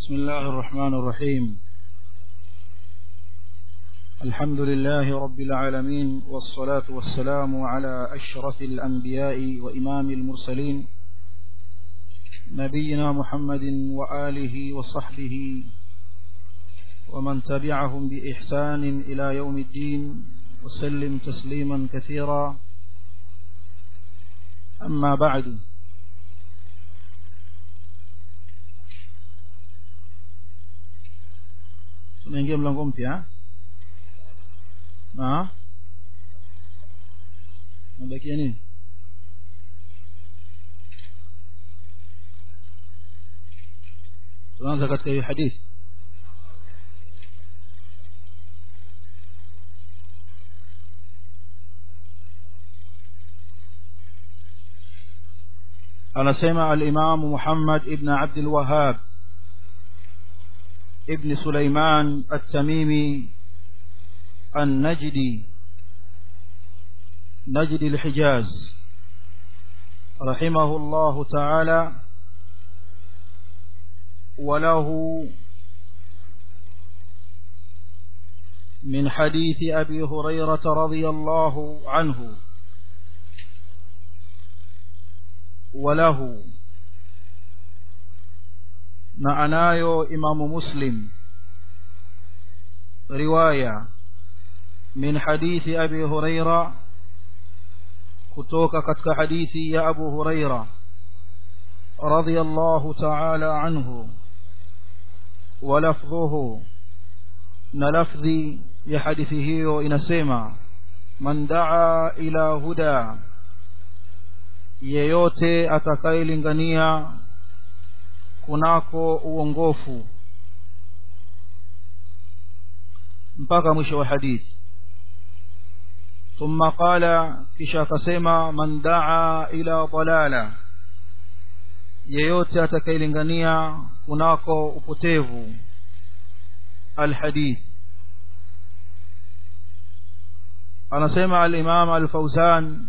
بسم الله الرحمن الرحيم الحمد لله رب العالمين والصلاة والسلام على أشرف الأنبياء وإمام المرسلين نبينا محمد وآله وصحبه ومن تبعهم بإحسان إلى يوم الدين وسلم تسليما كثيرا أما بعد tunaingia mlango mpya na nabakia nini tunaanza katika hiyo hadithi anasema al-Imam Muhammad ibn Abd al-Wahhab ابن سليمان التميمي النجدي نجد الحجاز رحمه الله تعالى وله من حديث أبي هريرة رضي الله عنه وله na anayo imamu muslim riwaya min hadithi abi huraira kutoka katika hadithi ya abu huraira radiyallahu ta'ala anhu wa lafdhuhu na lafdhi ya hadithi hiyo inasema man daa ila huda yeyote atakayelingania kunako uongofu mpaka mwisho wa hadithi thumma qala kisha akasema man daa ila dalala yeyote atakayelingania kunako upotevu alhadith anasema al-imam al-fawzan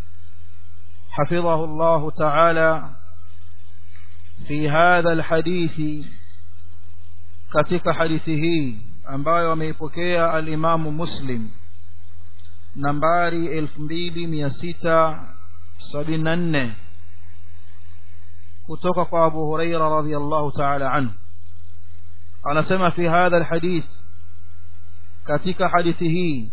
حفظه الله تعالى في هذا الحديث katika hadithi hii ambayo ameipokea al-Imam Muslim nambari 2674 kutoka kwa Abu Huraira radhiyallahu ta'ala anhu anasema fi hadha al-hadith katika hadithi hii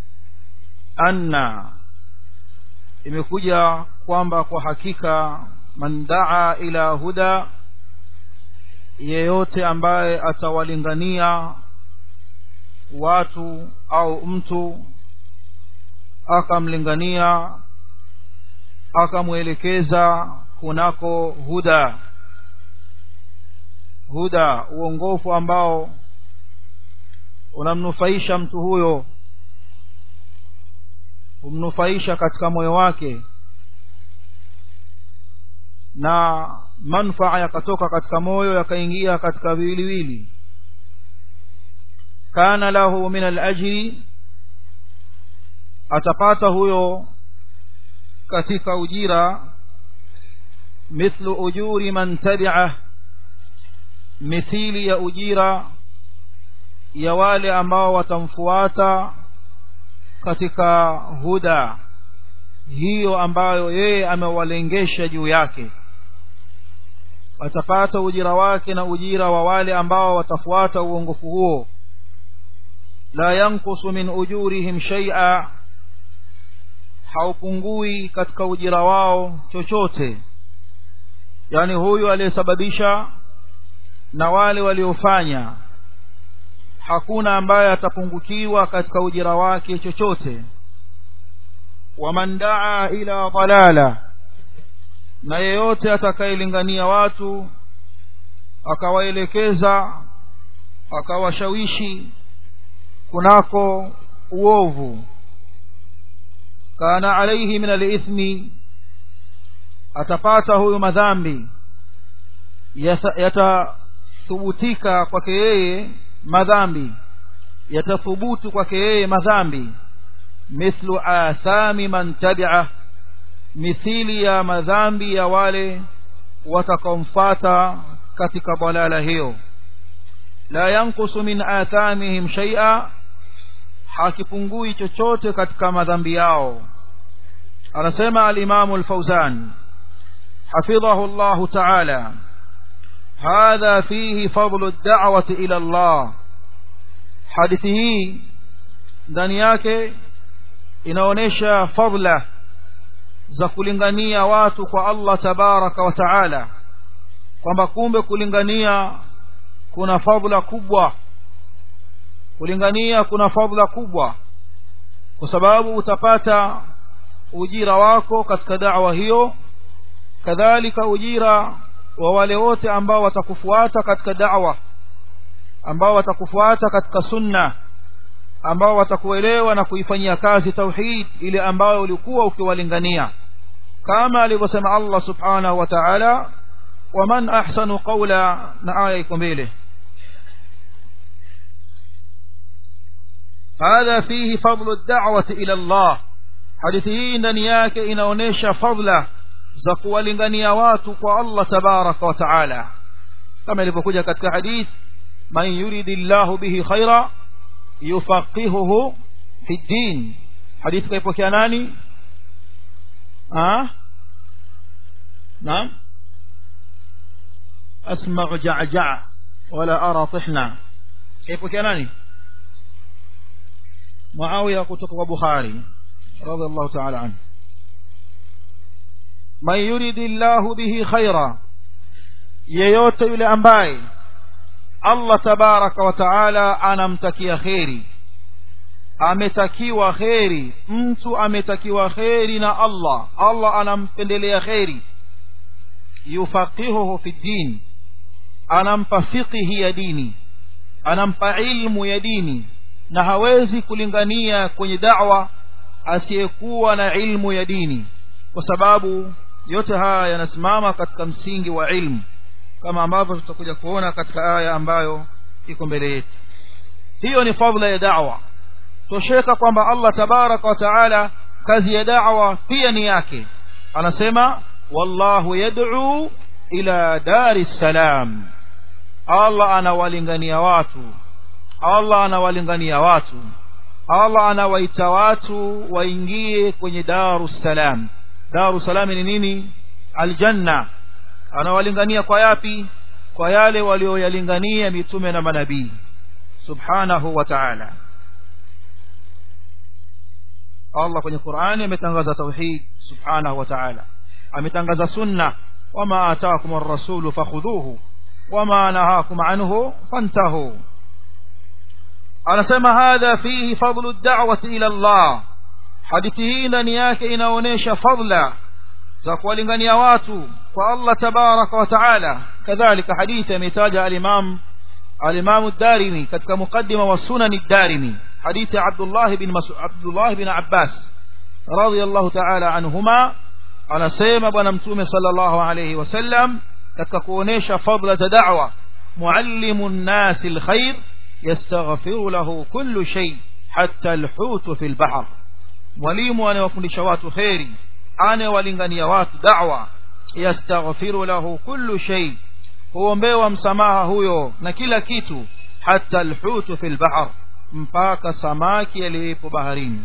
anna imekuja kwamba kwa hakika man daa ila huda yeyote ambaye atawalingania watu au mtu akamlingania akamwelekeza kunako huda huda uongofu ambao unamnufaisha mtu huyo humnufaisha katika moyo wake na manfaa yakatoka katika moyo yakaingia katika viwiliwili kana lahu min al-ajri atapata huyo katika ujira mithlu ujuri man tabi'ah mithili ya ujira ya wale ambao watamfuata katika huda hiyo ambayo yeye amewalengesha juu yake atapata ujira wake na ujira wa wale ambao watafuata uongofu huo la yankusu min ujurihim shay'a haupungui katika ujira wao chochote yani huyu aliyesababisha na wale waliofanya hakuna ambaye atapungukiwa katika ujira wake chochote waman daa ila dalala na yeyote atakayelingania watu akawaelekeza akawashawishi kunako uovu kana alaihi min alithmi atapata huyu madhambi yatathubutika kwake yeye madhambi yatathubutu kwake yeye madhambi mithlu athami man tabi'ah mithili ya madhambi ya wale watakaomfata katika balala hiyo la yanqusu min athamihim shay'a hakipungui chochote katika madhambi yao anasema al-Imam al-Fawzan حفظه الله تعالى هذا فيه فضل الدعوة إلى الله حديثه ndani yake inaonesha fadla za kulingania watu kwa Allah tabaraka wa taala kwamba kumbe kulingania kuna fadla kubwa kulingania kuna fadla kubwa kwa sababu utapata ujira wako katika da'wa hiyo kadhalika ujira wa wale wote ambao watakufuata katika da'wa ambao watakufuata katika sunna ambao watakuelewa na kuifanyia kazi tauhid ile ambayo ulikuwa ukiwalingania kama alivyosema Allah subhanahu wa ta'ala waman ahsanu qawla na aya iko mbele هذا فيه فضل الدعوة إلى الله hadithi hii ndani yake inaonesha fadla za kuwalingania watu kwa Allah tabaraka wa taala kama ilivyokuja katika hadith man yuridillahu bihi khaira yufaqihuhu fi din hadithi kaipokea nani ah naam asma'u ja'ja' wala ara tihna kaipokea nani Muawiya kutoka kwa Bukhari radhiallahu ta'ala anhu man yuridillahu bihi khaira yeyote yule ambaye Allah tabaraka wa taala anamtakia kheri ametakiwa kheri mtu ametakiwa kheri na Allah Allah anampendelea kheri yufaqihuhu fi din anampa fiqhi ya dini anampa ilmu ya dini na hawezi kulingania kwenye da'wa asiyekuwa na ilmu ya dini kwa sababu yote haya yanasimama katika msingi wa ilmu kama ambavyo tutakuja kuona katika aya ambayo iko mbele yetu hiyo ni fadhila ya da'wa tosheka kwamba Allah tabaraka wa taala kazi ya da'wa pia ni yake anasema wallahu yad'u ila dari salam Allah anawalingania watu Allah anawalingania watu Allah anawaita watu waingie kwenye darus salam darus salam ni nini aljanna anawalingania kwa yapi kwa yale walioyalingania mitume na manabii subhanahu wa ta'ala Allah kwenye Qur'ani ametangaza tauhid subhanahu wa ta'ala ametangaza sunna wama ataakum ar-rasul fakhudhuhu wama nahakum anhu fantahu anasema hadha fihi fadlu ad-da'wati ila Allah hadithi hii ndani yake inaonesha fadla za kuwalingania watu kwa Allah tabaraka wa taala kadhalika hadithi ametaja al-Imam al-Imam ad-Darimi katika mukaddima wa Sunan ad-Darimi hadithi Abdullah bin Mas'ud Abdullah bin Abbas radiyallahu ta'ala anhuma anasema bwana mtume sallallahu alayhi wasallam katika kuonesha fadla za da'wa muallimun nas al-khair yastaghfiru lahu kullu shay hatta al-hut fi al-bahr mwalimu anayewafundisha watu khairi anayewalingania watu da'wa yastaghfiru lahu kullu shay huombewa msamaha huyo na kila kitu hata alhutu fil bahr mpaka samaki aliyepo baharini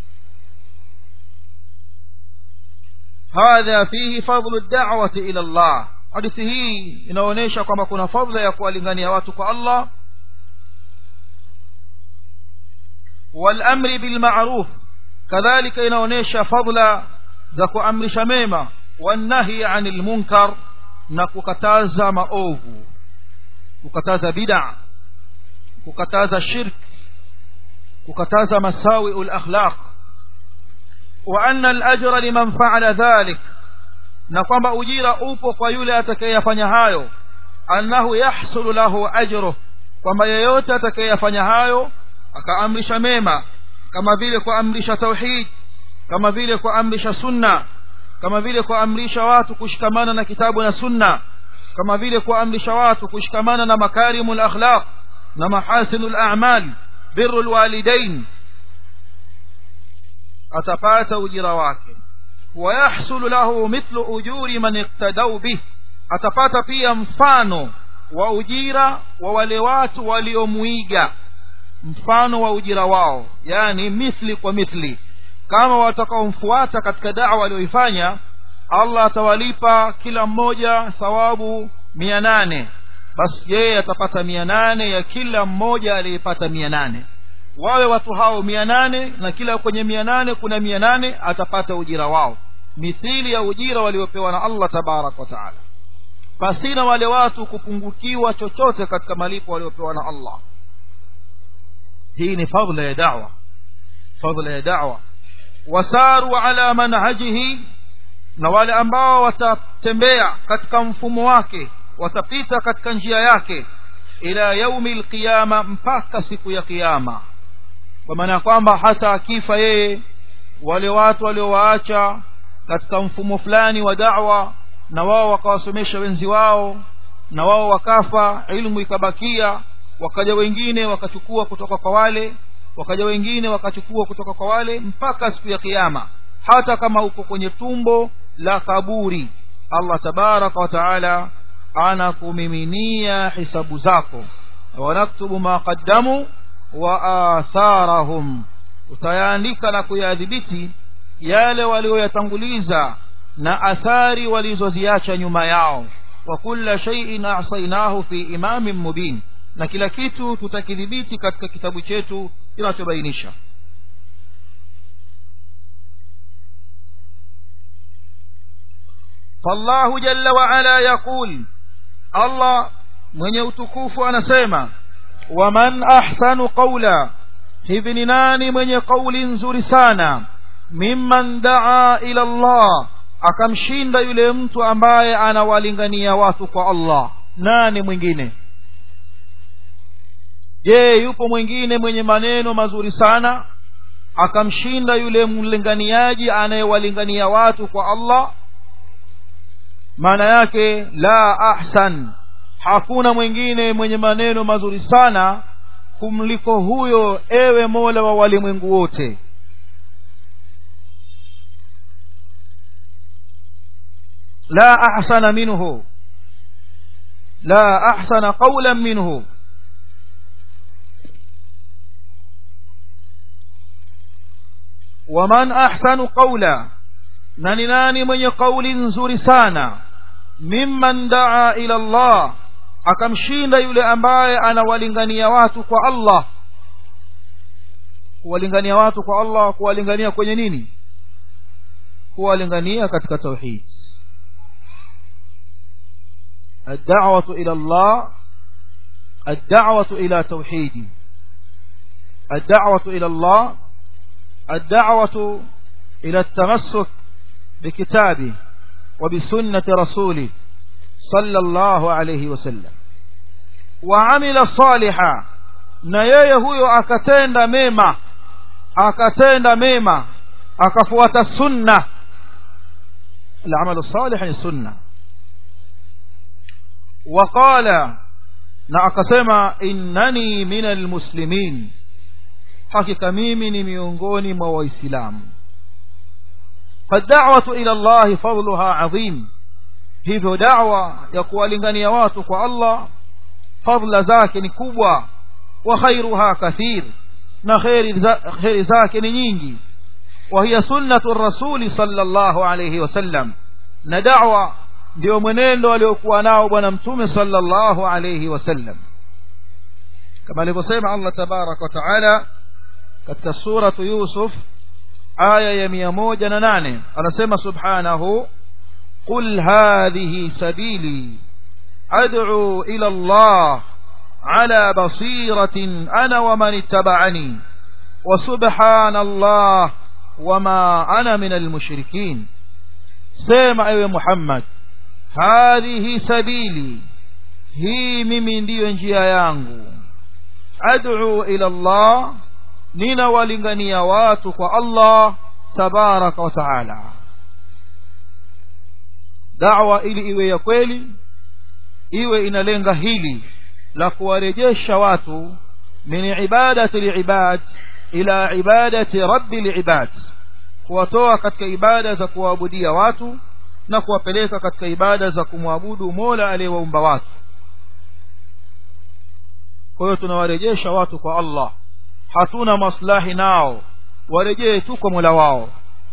hadha fihi fadlu ad-da'wati ila Allah hadithi hii inaonyesha kwamba kuna fadhila ya kuwalingania watu kwa Allah wal amri bil ma'ruf kadhalika inaonyesha fadhila za kuamrisha mema wanahi anil munkar na kukataza maovu kukataza bid'a kukataza shirk kukataza masawi ul akhlaq wa anna al ajra liman fa'ala dhalik na kwamba ujira upo kwa yule atakayeyafanya hayo annahu yahsulu lahu ajruh kwamba yeyote atakayeyafanya hayo akaamrisha mema kama vile kuamrisha tauhid kama vile kuamrisha sunna kama vile kuamrisha watu kushikamana na kitabu na sunna kama vile kuamrisha watu kushikamana na makarimul akhlaq na mahasinul a'mal birrul walidain atapata ujira wake ويحصل له مثل أجور من اقتدوا به atapata pia mfano wa ujira wa wale watu waliomuiga mfano wa ujira wao yani mithli kwa mithli kama watakaomfuata katika dawa aliyoifanya allah atawalipa kila mmoja thawabu mia nane basi yeye atapata mia nane ya kila mmoja aliyepata mia nane wawe watu hao mia nane na kila kwenye mia nane kuna mia nane atapata ujira wao mithili ya ujira waliopewa na allah tabaraka wa taala pasina wale watu kupungukiwa chochote katika malipo waliopewa na allah hii ni fadla ya dawa fadla ya dawa wasaru ala manhajihi na wale ambao watatembea katika mfumo wake watapita katika njia yake ila yaumi lqiyama mpaka siku ya kiyama kwa maana ya kwamba hata akifa yeye wale watu waliowaacha katika mfumo fulani wa da'wa na wao wakawasomesha wenzi wao na wao wakafa ilmu ikabakia wakaja wengine wakachukua kutoka kwa wale wakaja wengine wakachukua kutoka kwa wale mpaka siku ya kiyama hata kama uko kwenye tumbo la kaburi allah tabaraka wa taala anakumiminia hisabu zako wanaktubu ma qaddamu wa atharahum utayaandika na kuyadhibiti yale walioyatanguliza na athari walizoziacha nyuma yao wa kulla shay'in ahsaynahu fi imamin mubin na kila kitu tutakidhibiti katika kitabu chetu kinachobainisha فالله جل وعلا يقول الله mwenye utukufu anasema waman ahsanu qawla hivi ni nani mwenye kauli nzuri sana mimman daa ila Allah akamshinda yule mtu ambaye anawalingania watu kwa Allah nani mwingine je yupo mwingine mwenye maneno mazuri sana akamshinda yule mlinganiaji anayewalingania watu kwa Allah maana yake la ahsan hakuna mwingine mwenye maneno mazuri sana kumliko huyo ewe mola wa walimwengu wote la ahsana minhu la ahsana qawlan minhu waman ahsanu qawla na ni nani mwenye kauli nzuri sana mimman daa ila Allah akamshinda yule ambaye anawalingania watu kwa Allah kuwalingania watu kwa Allah kuwalingania kwenye nini kuwalingania katika tauhid الدعوة إلى الله الدعوة إلى توحيد الدعوة إلى الله الدعوة إلى التمسك بكتابه وبسنة رسوله صلى الله عليه وسلم وعمل صالحا na yeye huyo akatenda mema akatenda mema akafuata sunna العمل الصالح ni sunna وقال na akasema innani min almuslimin hakika mimi ni miongoni mwa waislamu فالدعوة إلى الله فضلها عظيم hivyo da'wa ya kuwalingania watu kwa Allah fadla zake ni kubwa wa khairuha kathir na khairi zake ni nyingi wa hiya sunnatu rasuli sallallahu alayhi wasallam na da'wa ndio mwenendo aliokuwa nao bwana mtume sallallahu alayhi wasallam kama alivyosema Allah tabarak wa taala katika suratu Yusuf aya ya mia moja na nane anasema subhanahu qul hadhihi sabili ad'u ila Allah ala basiratin ana wa man ittaba'ani wa subhanallah wama ana min almushrikin sema ewe Muhammad hadhihi sabili hii mimi ndiyo njia yangu ad'u ila Allah ninawalingania watu kwa Allah tabaraka wa taala da'wa ili iwe ya kweli iwe inalenga hili la kuwarejesha watu min ibadati liibad ila ibadati rabbi liibad kuwatoa katika ibada za kuwaabudia watu na kuwapeleka katika ibada za kumwabudu Mola aliyewaumba watu kwa hiyo tunawarejesha watu kwa allah hatuna maslahi nao warejee tu kwa mola wao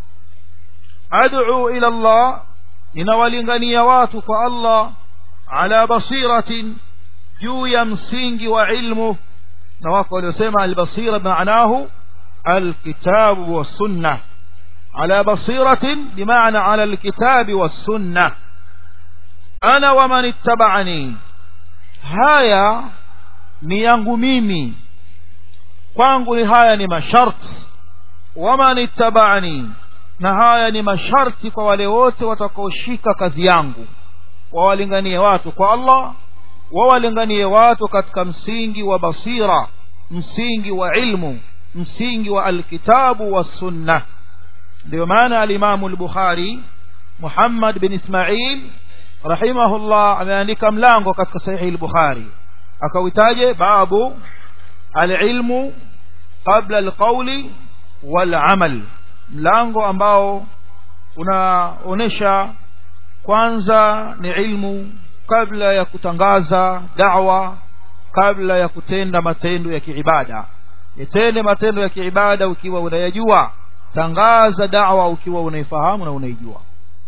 ad'u ila allah ninawalingania watu kwa allah ala basiratin juu ya msingi wa ilmu na wako waliosema albasira maanahu alkitabu wassunna على بصيرة بمعنى على الكتاب والسنة أنا ومن اتبعني هايا ni yangu mimi kwangu ni haya ni masharti waman ittabani na haya ni masharti kwa wale wote watakaoshika kazi yangu wawalinganie watu kwa allah wawalinganie watu katika msingi wa basira msingi wa ilmu msingi wa alkitabu wassunna ndio maana alimamu al-bukhari muhammad bin ismail rahimahullah ameandika mlango katika sahihi al-bukhari akawitaje babu al-ilmu qabla al-qawli wal-amal mlango ambao unaonesha kwanza ni ilmu kabla ya kutangaza da'wa kabla ya kutenda matendo ya kiibada yatende matendo ya kiibada ukiwa unayajua tangaza da'wa ukiwa unaifahamu na unaijua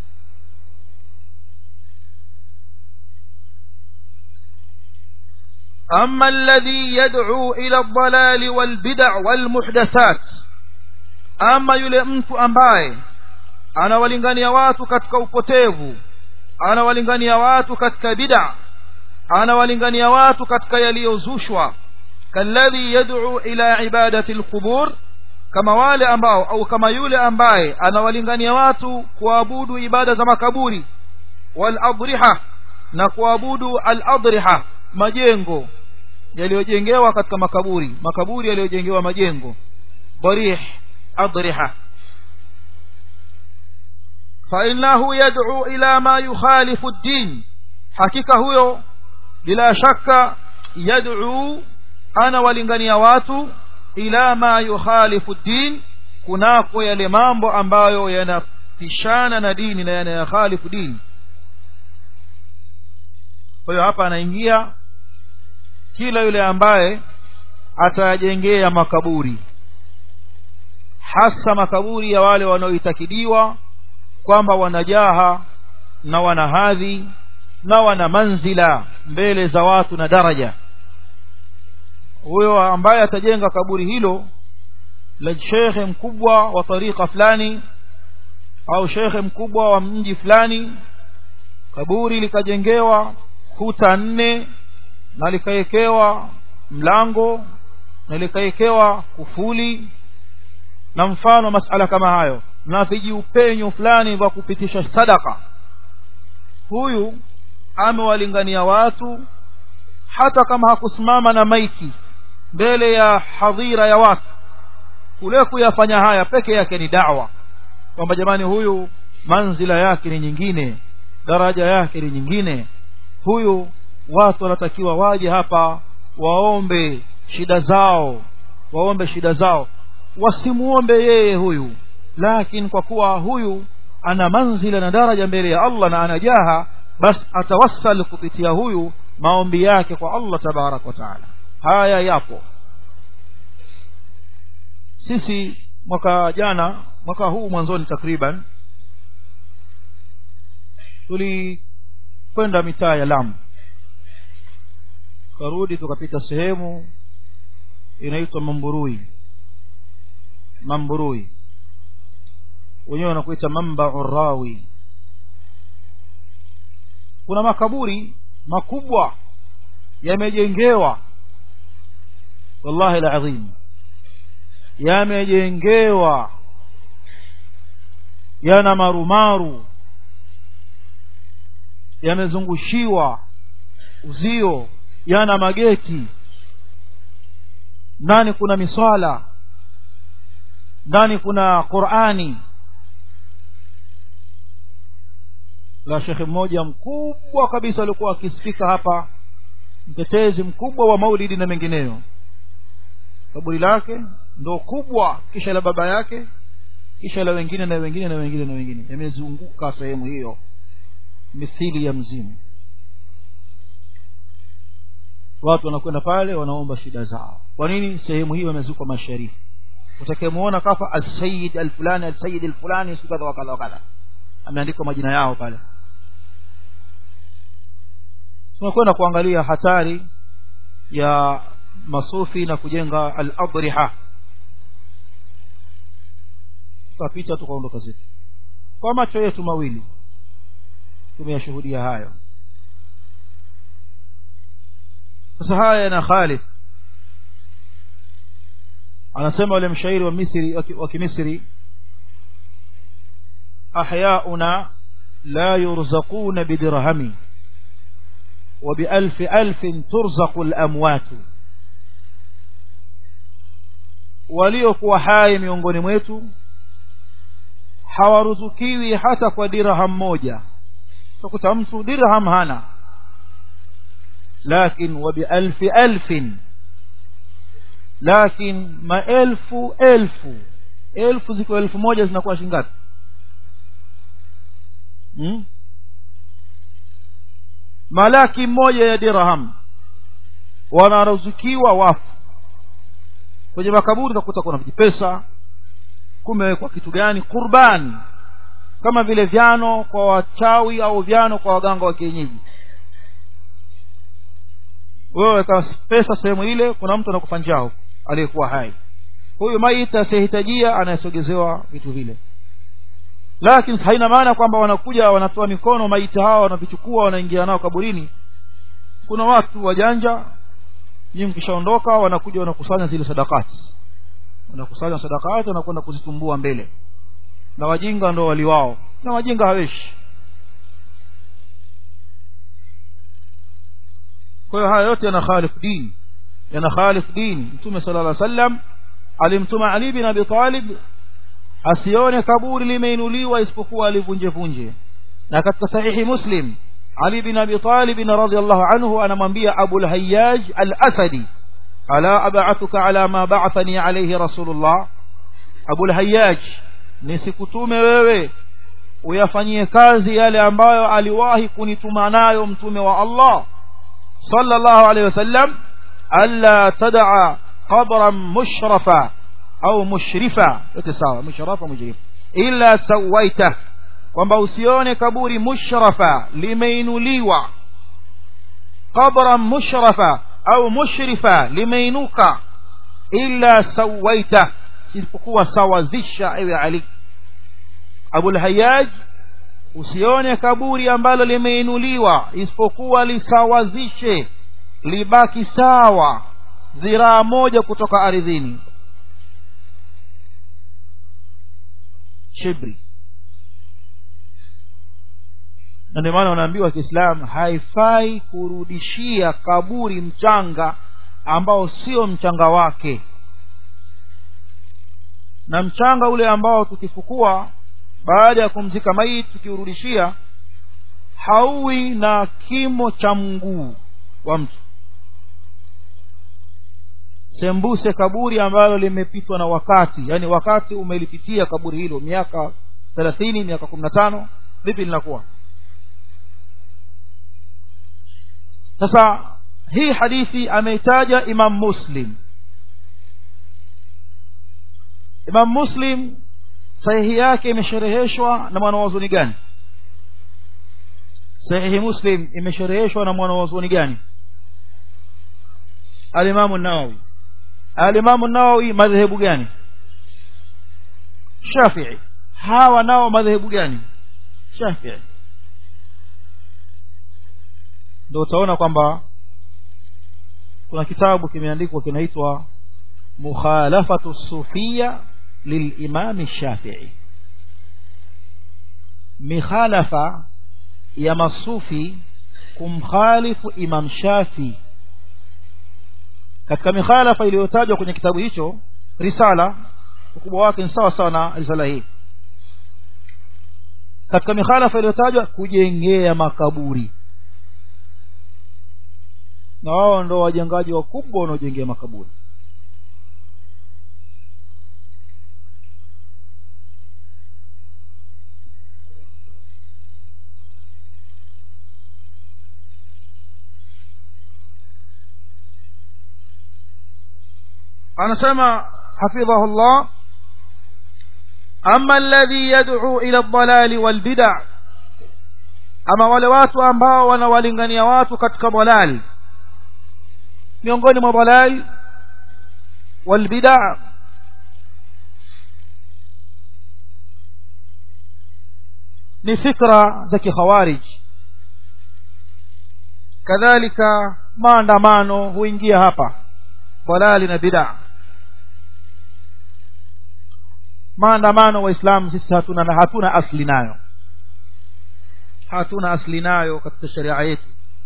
أما الذي يدعو إلى الضلال والبدع والمحدثات أما يلمت أمباي أنا ولنغني واتو كتك upotevu أنا ولنغني واتو كتك بدع أنا ولنغني واتو كتك يليوزوشوا كالذي يدعو إلى عبادة القبور kama wale ambao au kama yule ambaye anawalingania watu kuabudu ibada za makaburi wal adriha na kuabudu al adriha majengo yaliyojengewa katika makaburi makaburi yaliyojengewa majengo darih adriha fa innahu yad'u ila ma yukhalifu ad-din hakika huyo bila shaka yad'u ana walingania watu ila ma yukhalifu din kunako yale mambo ambayo yanapishana na dini na yanayakhalifu dini kwa hiyo hapa anaingia kila yule ambaye atayajengea makaburi hasa makaburi ya wale wanaoitakidiwa kwamba wanajaha na wana hadhi na wana manzila mbele za watu na daraja huyo ambaye atajenga kaburi hilo la shekhe mkubwa wa tariqa fulani au shekhe mkubwa wa mji fulani kaburi likajengewa kuta nne na likawekewa mlango na likawekewa kufuli na mfano masala kama hayo na vijiupenyo fulani vya kupitisha sadaka huyu amewalingania watu hata kama hakusimama na maiki mbele ya hadhira ya watu kule kuyafanya haya peke yake ni dawa kwamba jamani huyu manzila yake ni nyingine daraja yake ni nyingine huyu watu wanatakiwa waje hapa waombe shida zao waombe shida zao wasimuombe yeye huyu lakini kwa kuwa huyu ana manzila na daraja mbele ya Allah na anajaha basi atawassal kupitia huyu maombi yake kwa Allah tabarak wa taala haya yapo sisi mwaka jana mwaka huu mwanzoni takriban tulikwenda mitaa ya Lamu karudi tukapita sehemu inaitwa Mamburui Mamburui wenyewe wanakuita Mambau Rawi kuna makaburi makubwa yamejengewa wallahi alazim yamejengewa yana marumaru yamezungushiwa uzio yana mageti ndani kuna miswala ndani kuna Qur'ani la shekhe mmoja mkubwa kabisa alikuwa akisikika hapa mtetezi mkubwa wa maulidi na mengineyo kaburi lake ndo kubwa kisha la baba yake kisha la wengine na wengine na wengine na wengine yamezunguka sehemu hiyo mithili ya mzimu watu wanakwenda pale wanaomba shida zao kwa nini sehemu hiyo imezikwa masharifu utakayemuona kafa alsayid alfulani alsayid alfulani siku kadha wakadha wakadha ameandikwa majina yao pale tunakwenda kuangalia hatari ya masufi na kujenga al-adriha tukapita tukaondoka zetu kwa macho yetu mawili tumeyashuhudia hayo sasa haya yana khalif anasema yule mshairi wa Misri wa Kimisri ahyauna la yurzaquna bidirhami wa bialf alf turzaqu alamwat waliokuwa hai miongoni mwetu hawaruzukiwi hata kwa dirham moja utakuta mtu dirham hana lakin wa bialf alfin lakin maelfu elfu elfu ziko elfu moja zinakuwa shingapi hmm? malaki moja ya dirham wanaruzukiwa wafu kwenye makaburi utakuta kuna vijipesa kumewekwa kitu gani qurbani kama vile vyano kwa wachawi au vyano kwa waganga wa kienyeji wewe weka pesa sehemu ile kuna mtu anakufa njao aliyekuwa hai huyu maiti asiyehitajia anayesogezewa vitu vile lakini haina maana kwamba wanakuja wanatoa mikono maiti hawa wanavichukua wanaingia nao kaburini kuna watu wajanja nyinyi mkishaondoka wanakuja wanakusanya zile sadakati wanakusanya sadakati wanakwenda kuzitumbua mbele na wajinga ndo waliwao na wajinga haweshi kwa hiyo haya yote yana khalifu dini yana khalifu dini mtume sala llah sallam alimtuma ali bin abi talib asione kaburi limeinuliwa isipokuwa alivunjevunje na katika sahihi muslim ali bin abi talib radhiallahu anhu anamwambia abul hayyaj al asadi ala ab'athuka ala ma ba'athani alayhi rasulullah abul hayyaj nisikutume wewe uyafanyie kazi yale ambayo aliwahi kunituma nayo mtume wa Allah sallallahu alayhi wasallam alla tad'a qabran mushrafa au mushrifa yote sawa mushrafa mushrif illa sawaita kwamba usione kaburi mushrafa limeinuliwa qabran mushrafa au mushrifa limeinuka illa sawaita isipokuwa sawazisha ewe ali abul hayyaj usione kaburi ambalo limeinuliwa isipokuwa lisawazishe libaki sawa dhiraa moja kutoka ardhini shibri na ndio maana wanaambiwa kiislamu haifai kurudishia kaburi mchanga ambao sio mchanga wake na mchanga ule ambao tukifukua baada ya kumzika maiti tukiurudishia hauwi na kimo cha mguu wa mtu sembuse kaburi ambalo limepitwa na wakati yani wakati umelipitia kaburi hilo miaka thelathini miaka kumi na tano vipi linakuwa sasa hii hadithi ameitaja imam muslim imam muslim sahihi yake imeshereheshwa na mwanawazuoni gani sahihi muslim imeshereheshwa na mwanawazuoni gani alimamu nawawi alimamu nawawi madhehebu gani shafii hawa nao madhehebu gani shafii ndio utaona kwamba kuna kitabu kimeandikwa kinaitwa mukhalafatu sufia lilimami shafii mikhalafa ya masufi kumkhalifu imam shafii katika mikhalafa iliyotajwa kwenye kitabu hicho risala ukubwa wake ni sawa sawa na risala hii katika mikhalafa iliyotajwa kujengea makaburi na wao ndo wajengaji wakubwa wanaojengea makaburi anasema hafidhahu llah ama alladhi yad'u ila aldalali walbid'a ama wale watu ambao wanawalingania watu katika dalal miongoni mwa dalal walbid'a ni fikra za kikhawarij kadhalika maandamano huingia hapa dalali na bid'a maandamano waislamu sisi hatuna na hatuna asli nayo hatuna asli nayo katika sharia yetu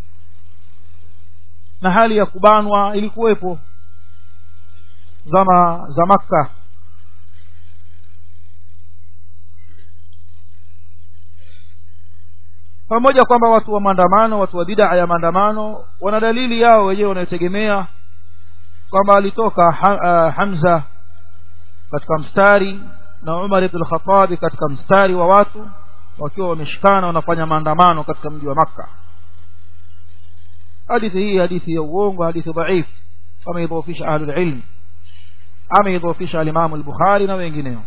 na hali ya kubanwa ilikuwepo zama za makka pamoja kwamba watu wa maandamano watu wa bid'a ya maandamano wana dalili yao wenyewe wanayotegemea kwamba alitoka ha, uh, Hamza katika mstari na Umar ibn al-Khattab katika mstari wa watu wakiwa wameshikana wanafanya maandamano katika mji wa Makka hadithi hii hadithi ya uongo hadithi dhaif ameidhofisha ahlul ilm ameidhofisha al-Imam al-Bukhari na wengineo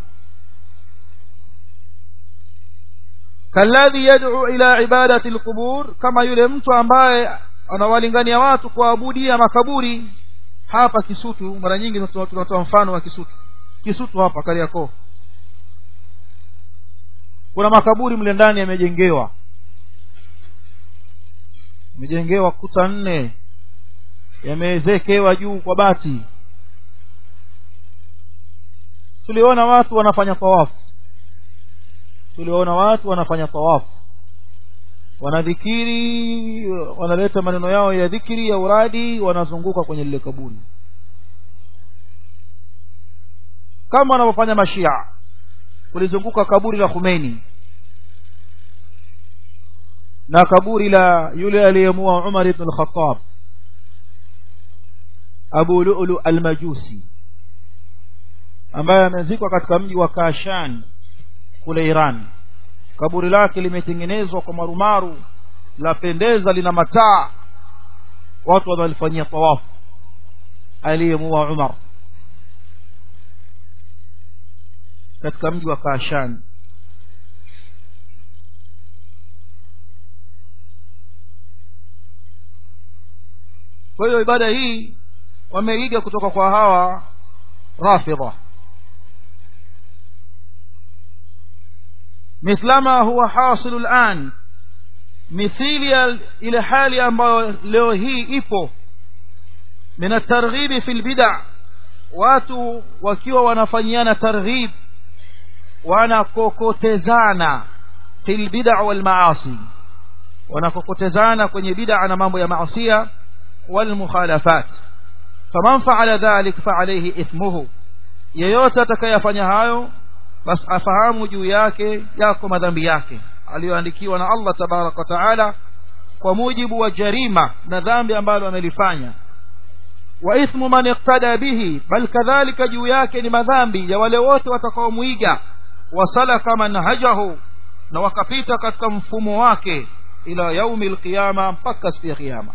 kalladhi yad'u ila ibadati al-qubur kama yule mtu ambaye anawalingania watu kuabudia makaburi hapa Kisutu mara nyingi tunatoa mfano wa Kisutu Kisutu hapa Kariakoo kuna makaburi mle ndani yamejengewa yamejengewa kuta nne yamewezekewa juu kwa bati tuliona watu wanafanya tawafu tuliona watu wanafanya tawafu wanadhikiri wanaleta maneno yao ya dhikiri ya uradi wanazunguka kwenye lile kaburi kama wanavyofanya mashia kulizunguka kaburi la Khomeini na kaburi la yule aliyemua Umar ibn al-Khattab Abu Lu'lu al-Majusi ambaye amezikwa katika mji wa Kashan kule Iran kaburi lake limetengenezwa kwa marumaru lapendeza lina mataa watu wanalifanyia tawafu aliyemua Umar katika mji wa Kashan kwa hiyo ibada hii wameiga kutoka kwa hawa rafidha mithlama huwa hasilu al'an mithili ya ile hali ambayo leo hii ipo min at-targhib fi al-bid'a watu wakiwa wanafanyiana targhib wanakokotezana fil bid'a wal maasi wanakokotezana kwenye bid'a na mambo ya maasiya wal mukhalafat faman fa'ala dhalik fa alayhi ithmuhu yeyote atakayefanya hayo basi afahamu juu yake yako madhambi yake aliyoandikiwa na Allah tabaraka taala kwa mujibu wa jarima na dhambi ambalo amelifanya wa ithmu man iqtada bihi bal kadhalika juu yake ni madhambi ya wale wote watakaomuiga wasalaka manhajahu na wakapita katika mfumo wake ila yaumi alqiyama mpaka siku ya kiyama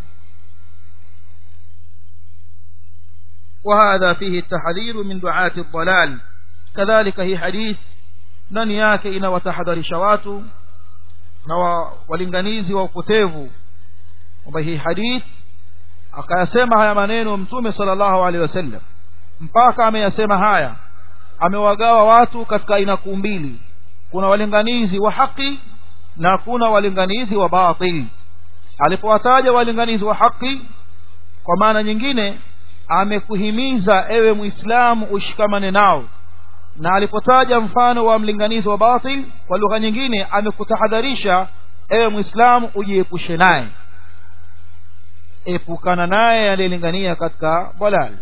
وهذا فيه التحذير من دعاة الضلال كذلك هي حديث ndani yake inawatahadharisha watu na walinganizi wa upotevu kwamba hii hadith akayasema haya maneno mtume sallallahu alaihi wasallam mpaka ameyasema haya amewagawa watu katika aina kuu mbili kuna walinganizi wa haki na kuna walinganizi wa batil alipowataja walinganizi wa haki kwa maana nyingine amekuhimiza ewe muislamu ushikamane nao na alipotaja mfano wa mlinganizi wa batil kwa lugha nyingine amekutahadharisha ewe muislamu ujiepushe naye epukana naye aliyelingania katika dalal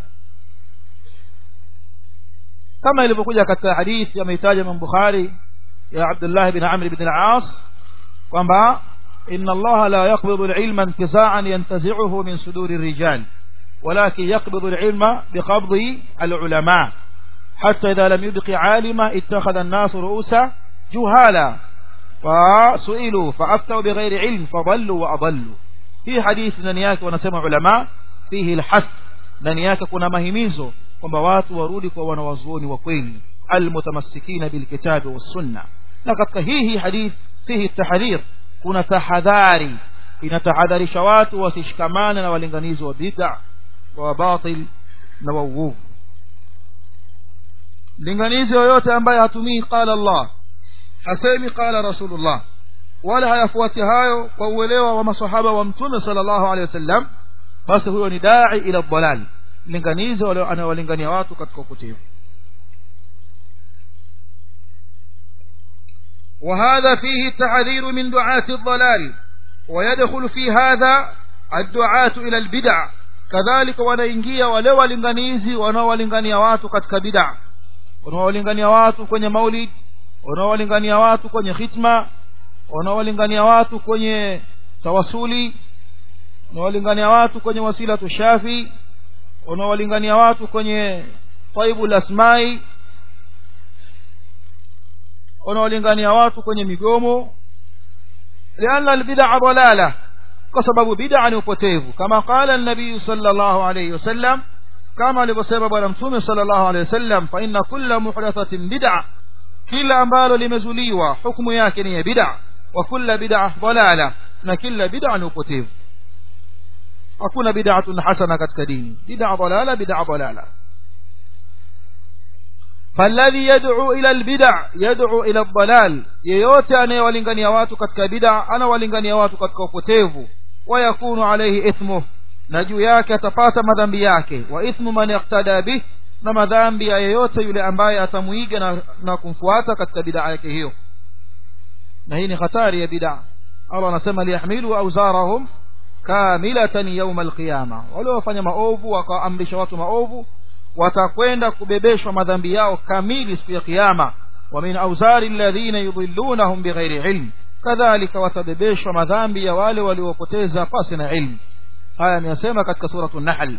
kama ilivyokuja katika hadithi ameitaja Imam Bukhari ya Abdullah bin Amr bin al-As kwamba inna Allah la yaqbidu al-ilma intiza'an yantazi'uhu min suduri ar-rijal ولكن يقبض العلم بقبض العلماء حتى إذا لم يبق عالما اتخذ الناس رؤوسا جهالا فسئلوا فأفتوا بغير علم فضلوا وأضلوا في حديث ننياك ونسمع علماء فيه الحث ننياك كنا مهميزو kwamba watu warudi kwa wanawazuoni wa kweli almutamassikina bilkitabi wassunna na katika hii hii hadith fihi tahdhir kuna tahadhari inatahadharisha watu wasishikamane na walinganizi wa bid'a wa batil na wa uovu linganizi yoyote ambaye hatumii qala Allah hasemi qala rasulullah wala hayafuati hayo kwa uelewa wa masahaba wa mtume sallallahu alaihi wasallam basi huyo ni dai ila dhalal linganizi anawalingania watu katika upotevu وهذا فيه التحذير من دعاة الضلال ويدخل في هذا الدعاة إلى البدع كذلك wanaingia wale walinganizi wanaowalingania watu katika bid'a wanaowalingania watu kwenye maulid wanaowalingania watu kwenye khitma wanaowalingania watu kwenye tawasuli wanaowalingania watu kwenye wasila tushafi wanaowalingania watu kwenye taibul asmai wanaolingania watu kwenye migomo lianna albid'a dalala kwa sababu bid'a ni upotevu kama qala an-nabii sallallahu alayhi wasallam kama alivyosema bwana mtume sallallahu alayhi wasallam fa inna kulla muhdathatin bid'a kila ambalo limezuliwa hukumu yake ni ya bid'a wa kulla bid'a dalala na kila bid'a ni upotevu hakuna bid'atun hasana katika dini bid'a dalala bid'a dalala فالذي يدعو إلى البدع يدعو إلى الضلال yeyote anayewalingania watu katika bid'a anawalingania watu katika upotevu wayakunu alayhi ithmuh na juu yake atapata madhambi yake wa ithmu man yaqtada bih na madhambi ya yeyote yule ambaye atamuiga na, na kumfuata katika bid'a yake hiyo na hii ni hatari ya bid'a Allah anasema liyahmilu awzarahum kamilatan yawm alqiyama wale wafanya maovu wakaamrisha watu maovu watakwenda kubebeshwa madhambi yao kamili siku ya kiyama wa min auzari alladhina yudhillunahum bighairi ilm kadhalika watabebeshwa madhambi ya wale waliopoteza pasi na ilmu haya ameyasema katika suratu nahl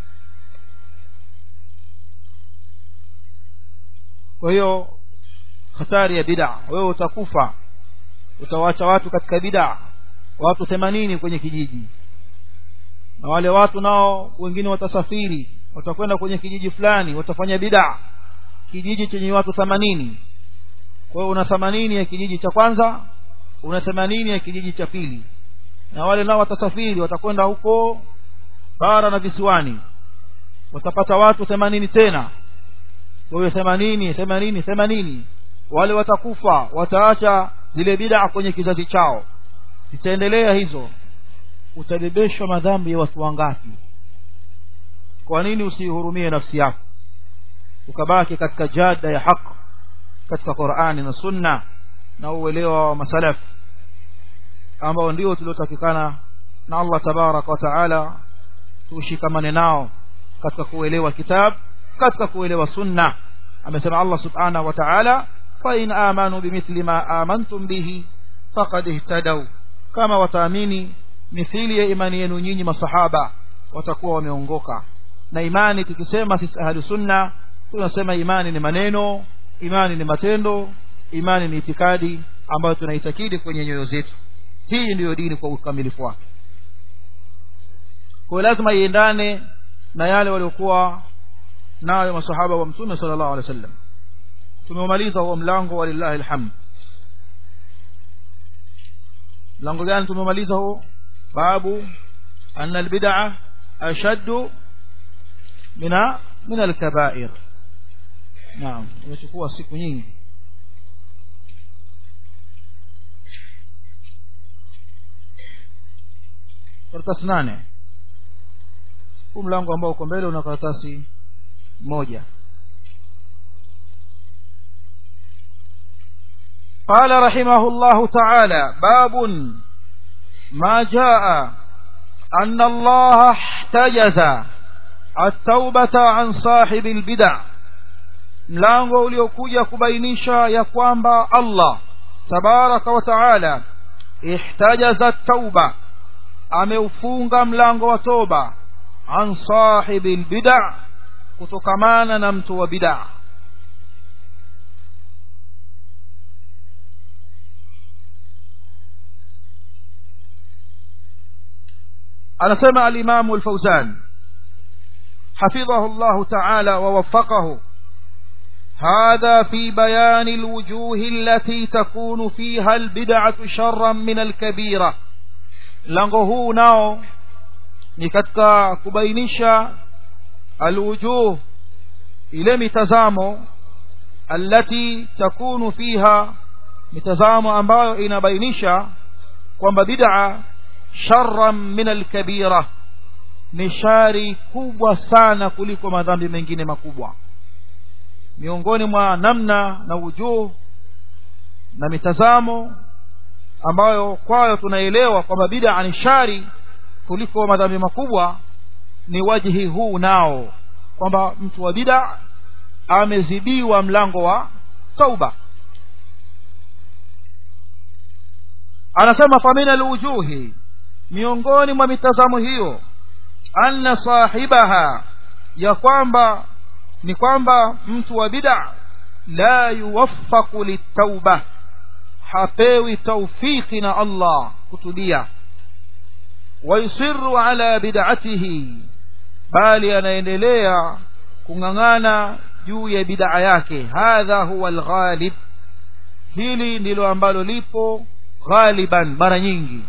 kwa hiyo hatari ya bid'a wewe utakufa utawacha watu katika bid'a watu 80 kwenye kijiji na wale watu nao wengine watasafiri watakwenda kwenye kijiji fulani watafanya bid'a kijiji chenye watu 80 kwa hiyo una 80 ya kijiji cha kwanza una 80 ya kijiji cha pili na wale nao watasafiri watakwenda huko bara na visiwani watapata watu 80 tena kwa hiyo 80 80 80 wale watakufa wataacha zile bid'a kwenye kizazi chao zitaendelea hizo utabebeshwa madhambi ya watu wangapi kwa nini usihurumie nafsi yako ukabaki katika jada ya haq katika Qur'ani na Sunna na uelewa wa masalaf ambao ndio tuliotakikana na Allah tabarak wa taala tushikamane nao katika kuelewa kitab katika kuelewa sunna amesema Allah subhanahu wa ta'ala fa in amanu bimithli ma amantum bihi faqad ihtadaw kama wataamini mithili ya imani yenu nyinyi masahaba watakuwa wameongoka na imani tukisema sisi ahlu sunna tunasema imani ni maneno imani ni matendo imani ni itikadi ambayo tunaitakidi kwenye nyoyo zetu hii ndiyo dini kwa ukamilifu wake kwa lazima iendane na yale waliokuwa nayo masahaba wa mtume sallallahu alaihi wasallam tumeumaliza huo mlango walillahi alhamd mlango gani tumemaliza huo babu anna albid'a ashaddu mina min alkabair naam imechukua siku nyingi karatasi nane huu mlango ambao uko mbele una karatasi moja قال رحمه الله تعالى باب ما جاء أن الله احتجز التوبة عن صاحب البدع mlango uliokuja kubainisha ya kwamba Allah tabaraka wa taala ihtajaza tauba ameufunga mlango wa toba an sahibi albid'a kutokamana na mtu wa bid'a anasema al-Imam al-Fawzan حفظه الله تعالى ووفقه هذا في بيان الوجوه التي تكون فيها البدعة شرا من الكبيرة lango huu nao ni katika kubainisha alwujuh ile mitazamo allati takunu fiha mitazamo ambayo inabainisha kwamba bid'a sharran min alkabira ni shari kubwa sana kuliko madhambi mengine makubwa miongoni mwa namna na wujuh na mitazamo ambayo kwayo tunaelewa kwamba bid'a ni shari kuliko madhambi makubwa ni wajihi huu nao kwamba mtu wa bid'a amezidiwa mlango wa tauba anasema famina alwujuhi miongoni mwa mitazamo hiyo anna sahibaha ya kwamba ni kwamba mtu wa bid'a la yuwaffaqu litauba hapewi taufiki na Allah kutubia wayusirru ala bid'atihi bali anaendelea kung'ang'ana juu ya bid'a yake hadha huwa alghalib hili ndilo ambalo lipo ghaliban mara nyingi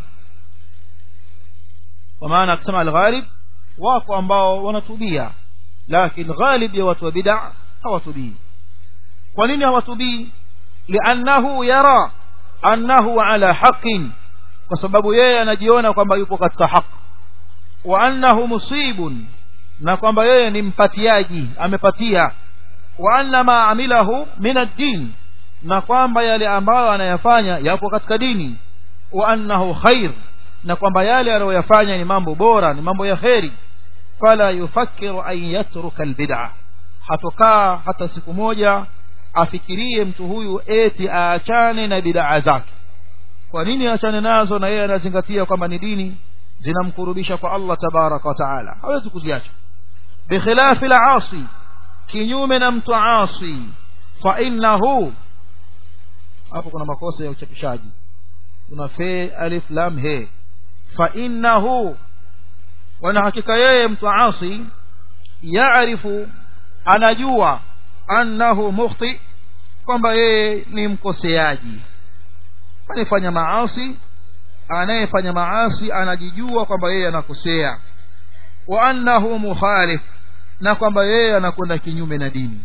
kwa maana akisema alghalib wako ambao wanatubia lakini ghalib ya watu wa bid'a hawatubii kwa nini hawatubii liannahu yara annahu ala haqin kwa sababu yeye anajiona kwamba yupo katika haki wa annahu musibun na kwamba yeye ni mpatiaji amepatia wa anna ma amilahu min ad-din na kwamba yale ambayo anayafanya yapo katika dini wa annahu khair na kwamba yale anayoyafanya ni mambo bora ni mambo ya kheri fala yufakiru an yatruka albid'a hatokaa hata siku moja afikirie mtu huyu eti aachane na bid'a zake kwa nini aachane nazo na yeye anazingatia kwamba ni dini zinamkurubisha kwa Allah tabaraka wa taala hawezi kuziacha bikhilafi al-asi kinyume na mtu asi fa innahu hapo kuna makosa ya uchapishaji kuna fe alif lam he fa innahu wana hakika yeye mtu asi yaarifu anajua annahu mukhti kwamba yeye ni mkoseaji anayefanya maasi anayefanya maasi anajijua kwamba yeye anakosea wa annahu mukhalif na kwamba yeye anakwenda kinyume na dini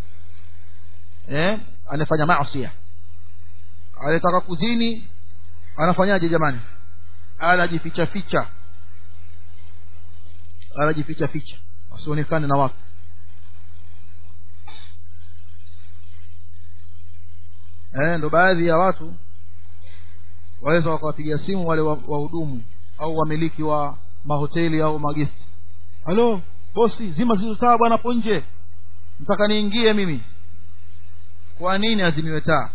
eh anafanya maasi anataka kuzini anafanyaje jamani anajificha ficha anajificha ficha asionekane na watu eh ndo baadhi ya watu waweza wakawapigia simu wale wahudumu au wamiliki wa mahoteli au magesti halo bosi zima zilizo taa bwana hapo nje nataka niingie mimi kwa nini azimiwe taa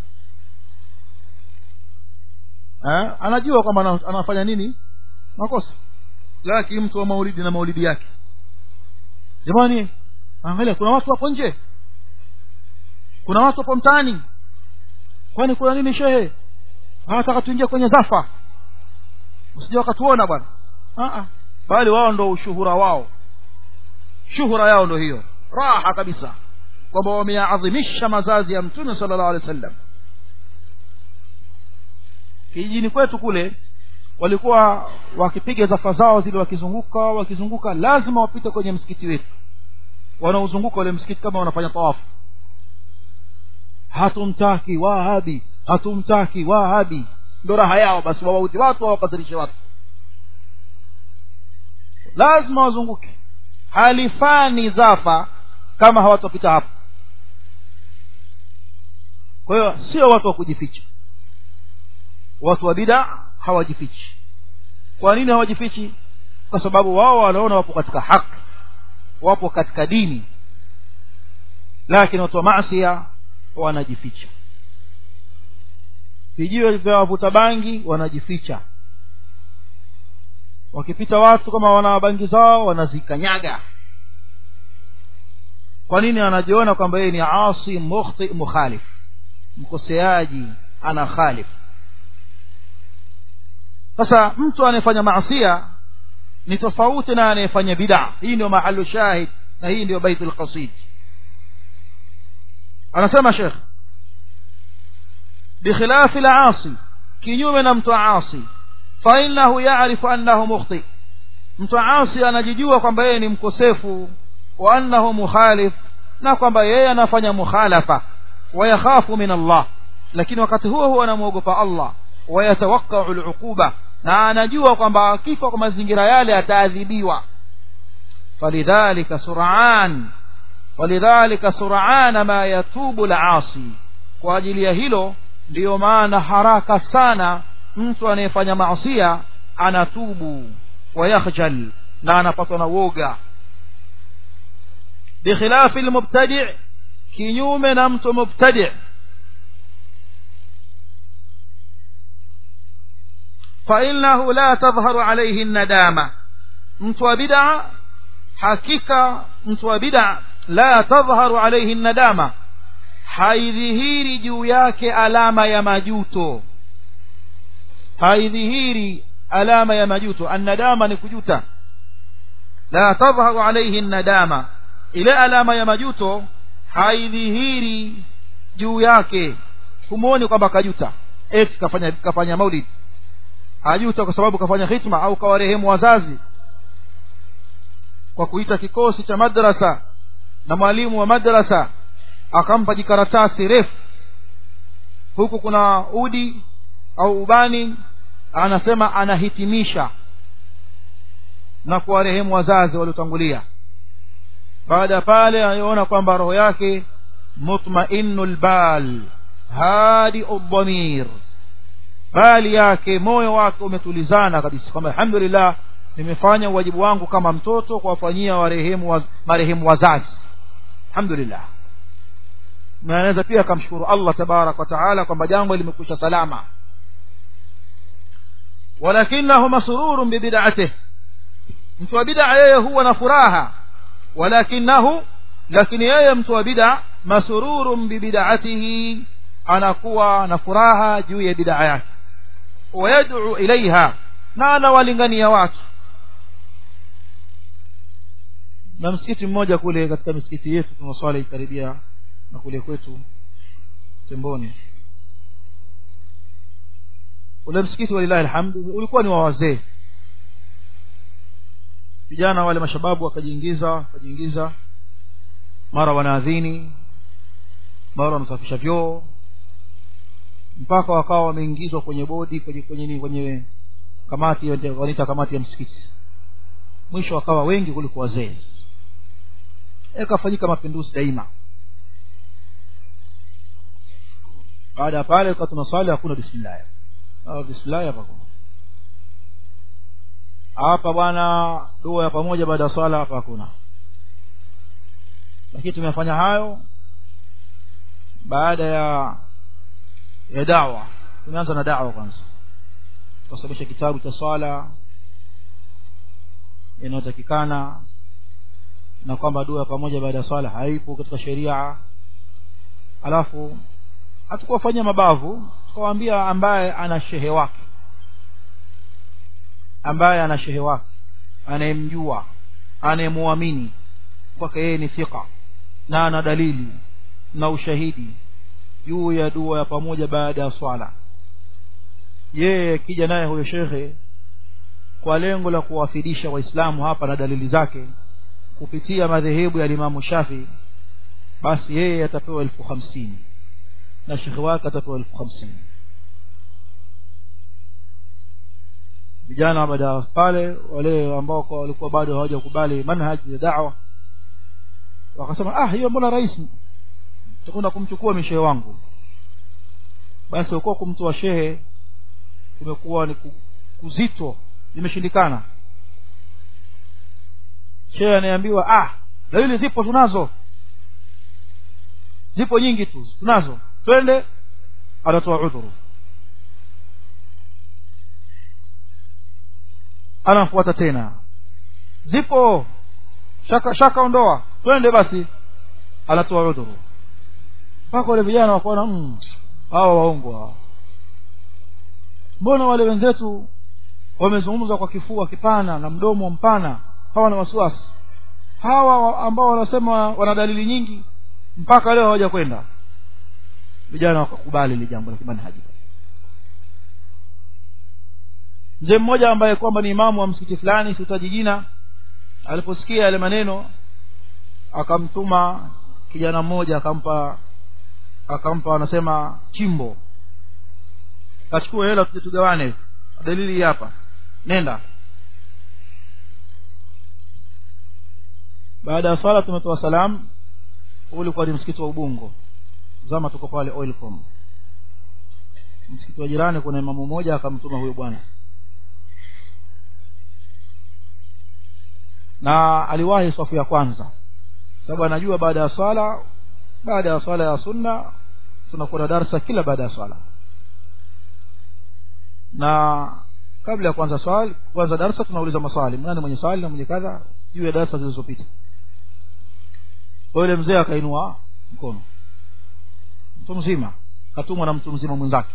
eh anajua kwamba anafanya nini makosa lakini mtu wa maulidi na maulidi yake jamani angalia kuna watu hapo nje kuna watu hapo mtaani kwani kuna nini shehe anataka tuingie kwenye zafa usije wakatuona bwana bali wao ndo ushuhura wao shuhura yao ndo hiyo raha kabisa kwamba wameyaadhimisha mazazi ya mtume sallallahu alaihi wasallam kijijini kwetu kule walikuwa wakipiga zafa zao zile wakizunguka wakizunguka lazima wapite kwenye msikiti wetu wanaozunguka ule msikiti kama wanafanya tawafu hatumtaki wahabi hatumtaki wahabi ndo raha yao basi wawauti watu wawakasirishe watu lazima wazunguke halifani zafa kama hawatopita hapo kwa hiyo sio watu wa kujificha watu wa bida hawajifichi kwa nini hawajifichi kwa sababu wao wanaona wapo katika haki wapo katika dini lakini watu wa maasia wanajificha vijiwe vya wavuta bangi wanajificha wakipita watu kama wana bangi zao wanazikanyaga kwa nini anajiona kwamba yeye ni asi mukhti mukhalif mkoseaji ana khalif sasa mtu anayefanya maasia ni tofauti na anayefanya bid'a hii ndio mahalu shahid na hii ndio baitul qasid anasema shekh bikhilafi al-asi kinyume na mtu asi fa innahu ya'rifu annahu mukhti mtu asi anajijua kwamba yeye ni mkosefu wa annahu mukhalif na kwamba yeye anafanya mukhalafa wa yakhafu min Allah lakini wakati huo huo anamwogopa Allah wa yatawaqqa'u al-uquba na anajua kwamba akifa kwa mazingira yale ataadhibiwa falidhalika sur'an walidhalika sur'an ma yatubu al-asi kwa ajili ya hilo ndiyo maana haraka sana mtu anayefanya maasiya anatubu wayakhjal na anapatwa na woga bikhilafi almubtadi' kinyume na mtu mubtadi' fa innahu la tadhharu alayhi an-nadama mtu wa bid'a hakika mtu wa bid'a la tadhharu alayhi an-nadama haidhihiri juu yake alama ya majuto haidhihiri alama ya majuto annadama ni kujuta la tadhharu alayhi nadama ile alama ya majuto haidhihiri juu yake humuoni kwamba kajuta eti kafanya kafanya maulid hajuta kwa sababu kafanya hitma au kawarehemu wazazi kwa kuita kikosi cha madrasa na mwalimu wa madrasa akampa jikaratasi refu huku kuna udi au ubani anasema anahitimisha na kuwarehemu wazazi waliotangulia baada ya pale anaona kwamba roho yake mutmainul bal hadi udhamir bali yake moyo wake umetulizana kabisa kwamba alhamdulillah nimefanya uwajibu wangu kama mtoto kuwafanyia warehemu waz, marehemu wazazi alhamdulillah na anaweza pia akamshukuru Allah tabarak wa taala kwamba jambo limekwisha salama walakinahu masrurun bibid'atihi mtu wa bid'a yeye huwa na furaha walakinahu lakini yeye mtu wa bid'a masrurun bibid'atihi anakuwa na furaha juu ya bid'a yake wayad'u ilaiha na anawalingania watu na msikiti mmoja kule katika misikiti yetu tunaswali karibia na kule kwetu temboni ule msikiti walilahi alhamdu ulikuwa ni wa wazee vijana wale mashababu wakajiingiza wakajiingiza mara wanaadhini mara wanasafisha vyoo mpaka wakawa wameingizwa kwenye bodi kwenye kwenye kwenye kamati wanaita kamati ya msikiti mwisho wakawa wengi kuliko wazee yakafanyika mapinduzi daima baada ya pale kwa tunaswali hakuna bismillah au bismillah hapa hapa bwana dua ya pamoja baada ya swala hapa hakuna lakini tumefanya hayo baada ya ya dawa tumeanza na dawa kwanza kusomesha kitabu cha swala inayotakikana na kwamba dua ya pamoja baada ya swala haipo katika sheria alafu hatukuwafanyia mabavu tukawaambia ambaye ana shehe wake ambaye ana shehe wake anayemjua anayemwamini kwake yeye ni thika na ana dalili na ushahidi juu ya dua ya pamoja baada ya swala yeye kija naye huyo shekhe kwa lengo la kuwafidisha waislamu hapa na dalili zake kupitia madhehebu ya limamu shafi basi yeye atapewa elfu hamsini na shekhe wake atapewa elfu hamsini vijana baada ya pale wale ambao walikuwa bado hawajakubali manhaji ya da'wa wakasema ah hiyo mbona rahisi tutakwenda kumchukua mishehe wangu basi uko kumtoa shehe kumekuwa ni kuzito limeshindikana shehe anayeambiwa ah dalili zipo tunazo zipo nyingi tu tunazo twende anatoa udhuru anafuata tena zipo shaka shaka ondoa twende basi anatoa udhuru mpaka wale vijana wakaona mm, hawa waongo hawa mbona wale wenzetu wamezungumza kwa kifua kipana na mdomo mpana hawa na wasiwasi hawa ambao wanasema wana dalili nyingi mpaka leo hawaja kwenda vijana wakakubali ile jambo la kimanhaji mzee mmoja ambaye kwamba ni imamu wa msikiti fulani siutaji jina aliposikia yale maneno akamtuma kijana mmoja akampa akampa anasema chimbo kachukua hela tuje tugawane dalili hapa nenda baada ya swala tumetoa salam ulikuwa ni msikiti wa ubungo zama tuko pale oilcom msikiti wa jirani kuna imamu mmoja akamtuma huyo bwana na aliwahi safu ya kwanza sababu anajua baada ya swala baada ya swala ya sunna tunakuwa na darsa kila baada ya swala na kabla ya kuanza swali kuanza darsa tunauliza maswali nani mwenye swali na mwenye kadha juu ya darsa zilizopita kwa yule mzee akainua mkono mtu mzima katumwa na mtu mzima mwenzake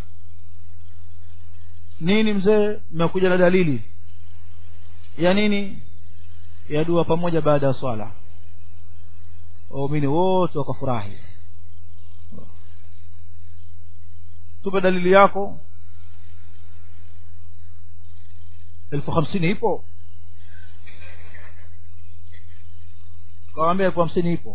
nini mzee mmekuja na dalili ya nini ya dua pamoja baada ya swala waumini wote wakafurahi tupe dalili yako elfu hamsini ipo kawambia elfu hamsini ipo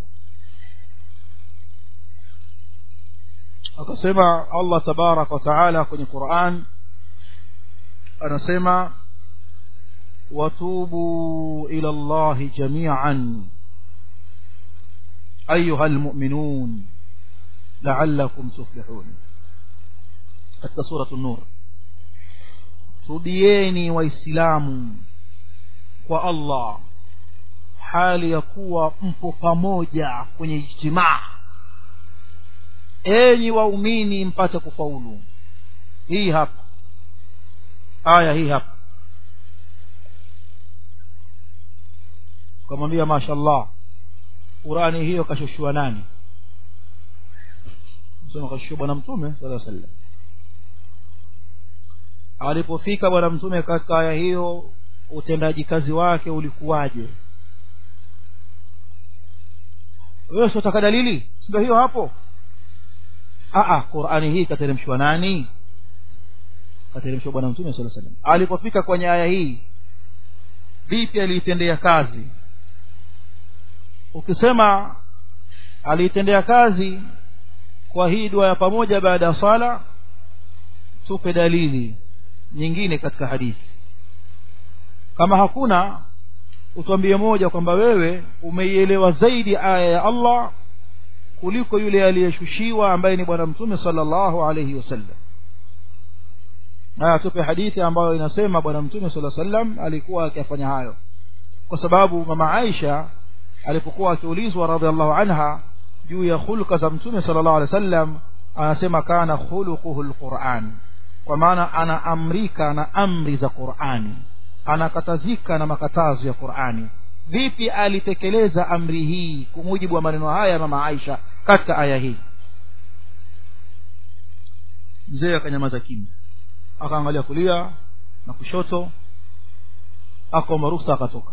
akasema allah tabaraka wa taala kwenye quran anasema وتوبوا إلى الله جميعا أيها المؤمنون لعلكم تفلحون حتى سورة النور tubieni waislamu kwa allah hali ya kuwa mpo pamoja kwenye ijtimaa enyi waumini mpate kufaulu hii hapa aya hii hapa ukamwambia mashallah qurani hiyo kashushua nani sema kashushua bwana mtume sala sallam alipofika bwana mtume katika aya hiyo utendaji kazi wake ulikuwaje wewe siotaka dalili ndio hiyo hapo Aa, qurani hii kateremshwa nani kateremshwa bwana mtume sala sallam alipofika kwenye aya hii vipi aliitendea kazi ukisema aliitendea kazi kwa hii dua ya pamoja baada ya sala tupe dalili nyingine katika hadithi kama hakuna utwambie moja kwamba wewe umeielewa zaidi aya ya allah kuliko yule aliyeshushiwa ambaye ni bwana mtume sallallahu alayhi wasallam na tupe hadithi ambayo inasema bwana mtume sala sallam alikuwa akifanya hayo kwa sababu mama aisha alipokuwa akiulizwa radhiallahu anha juu ya hulka za mtume sallallahu alaihi wasallam anasema kana khuluquhu alquran kwa maana anaamrika na amri za qurani anakatazika na makatazo ya qurani vipi alitekeleza amri hii kwa mujibu wa maneno haya ya mama aisha katika aya hii mzee akanyamaza kimya akaangalia kulia na kushoto akaomba ruhusa akatoka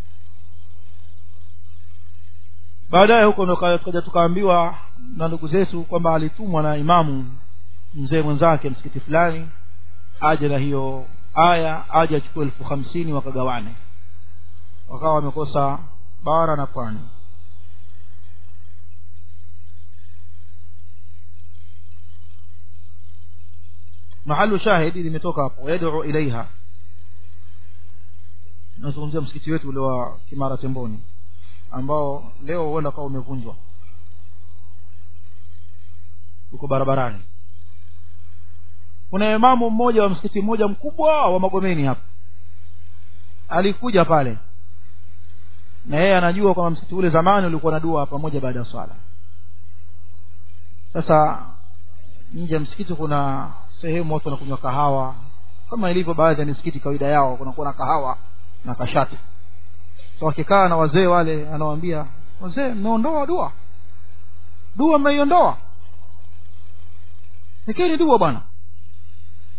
baadaye huko ndo tukaja tukaambiwa na ndugu zetu kwamba alitumwa na imamu mzee mwenzake msikiti fulani aje na hiyo aya aje achukue elfu hamsini wakagawane wakawa wamekosa bara na pwani mahalu shahidi limetoka hapo yad'u ilaiha nazungumzia msikiti wetu ule wa kimara temboni ambao leo huenda kawa umevunjwa uko barabarani kuna imamu mmoja wa msikiti mmoja mkubwa wa magomeni hapa alikuja pale na yeye anajua kwamba msikiti ule zamani ulikuwa na dua pamoja baada ya swala sasa nje ya msikiti kuna sehemu watu wanakunywa kahawa kama ilivyo baadhi ya misikiti kawaida yao kunakuwa na kahawa na kashati so wakikaa na wazee wale anawaambia wazee mmeondoa dua dua mmeiondoa nikeni dua bwana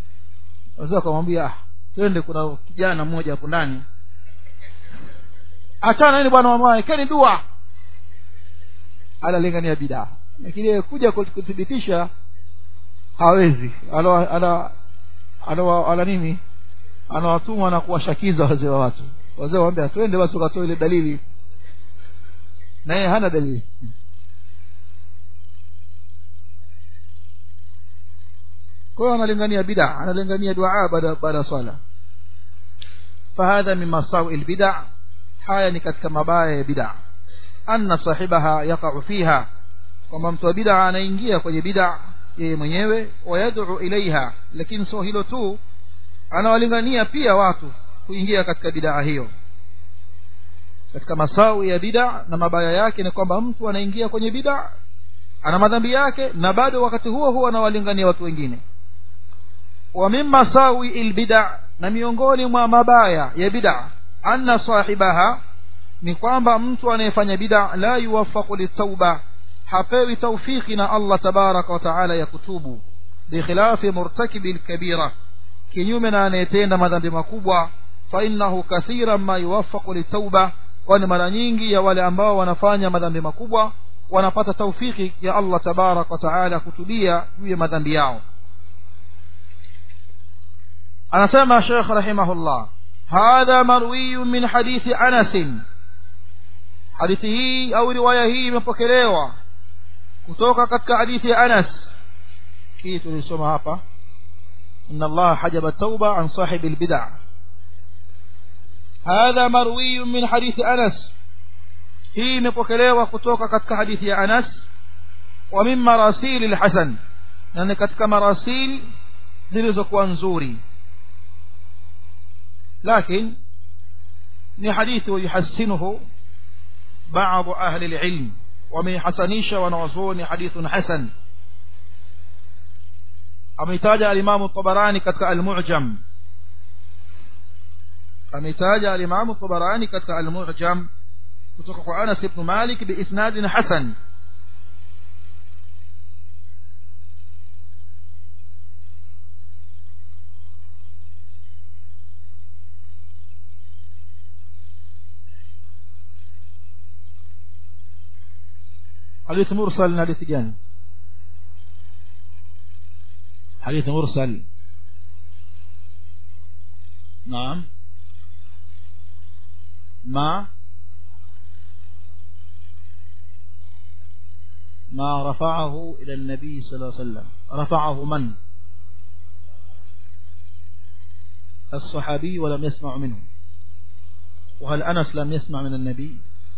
wazee wakamwambia twende kuna kijana mmoja hapo ndani achana nini bwana mamaye keni dua analingania bidaa lakini kuja kuthibitisha hawezi ana ana ana, ana nini anawatuma na kuwashakiza wazee wa watu wazee waambia twende basi ukatoa ile dalili na yeye hana dalili kwa hiyo analingania bid'a analingania dua baada baada ya swala fahadha min masawi albid'a haya ni katika mabaya ya bid'a anna sahibaha yaqa'u fiha kwamba mtu wa bid'a anaingia kwenye bid'a yeye mwenyewe wayad'u ilaiha lakini sio hilo tu anawalingania pia watu kuingia katika bid'a hiyo katika masawi ya bid'a na mabaya yake ni kwamba mtu anaingia kwenye bid'a ana madhambi yake na bado wakati huo huo anawalingania watu wengine wa min masawi albid'a na miongoni mwa mabaya ya bid'a anna sahibaha ni kwamba mtu anayefanya bid'a la yuwaffaqu litauba hapewi taufiki na Allah tabaraka wa taala ya kutubu bikhilafi murtakibi alkabira kinyume na anayetenda madhambi makubwa fa innahu kathiran ma yuwaffaqu litauba kwani mara nyingi ya wale ambao wanafanya madhambi makubwa wanapata taufiki ya Allah tabarak wa taala kutubia juu ya madhambi yao anasema Sheikh rahimahullah hadha marwiyu min hadithi Anas hadithi hii au riwaya hii imepokelewa kutoka katika hadithi ya Anas hii tulisoma hapa inna Allah hajaba tauba an sahibi albid'a هذا مروي من حديث أنس hii imepokelewa kutoka katika hadithi ya Anas wa min marasil al-Hasan na ni katika marasil zilizokuwa nzuri lakini ni hadithi yuhassinuhu بعض أهل العلم ومن حسنيش ونوزون حديث حسن أميتاج الإمام الطبراني كتك المعجم أميتاج الإمام الطبراني كتك المعجم kutoka kwa Anas ibn Malik biisnadin hasan حديث مرسل حديث gani حديث مرسل نعم ما ما رفعه إلى النبي صلى الله عليه وسلم رفعه من الصحابي ولم يسمع منه وهل أنس لم يسمع من النبي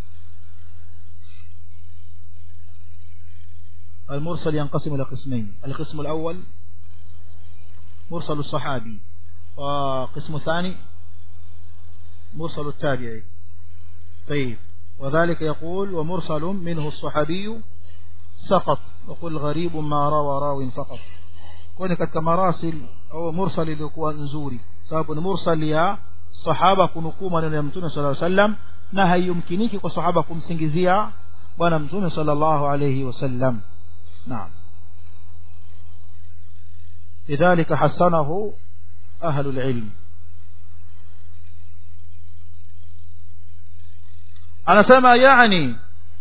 المرسل ينقسم إلى قسمين القسم الأول مرسل الصحابي وقسم الثاني مرسل التابعي طيب وذلك يقول ومرسل منه الصحابي سقط وقل غريب ما روى راو فقط kwani katika marasil au mursal iliyokuwa nzuri sababu ni mursal ya sahaba kunukuu maneno ya mtume sallallahu alaihi wasallam na haiyumkiniki kwa sahaba kumsingizia bwana mtume sallallahu alaihi wasallam naam lidhalika hasanahu ahlu alilm anasema yani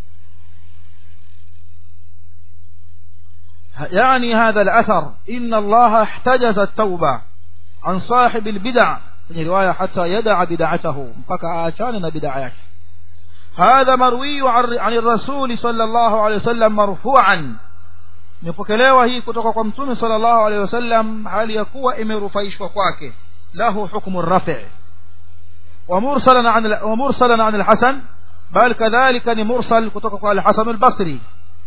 يعني هذا الأثر إن الله احتجز التوبة عن صاحب البدع في رواية حتى يدع بدعته فكا آشاننا بدعيك هذا مروي عن الرسول صلى الله عليه وسلم مرفوعا nipokelewa hii kutoka kwa mtume sallallahu alaihi wasallam hali ya kuwa imerufaishwa kwake lahu hukmu rafi' wa mursalan an wa mursalan an al-hasan bal kadhalika ni mursal kutoka kwa al-hasan al-basri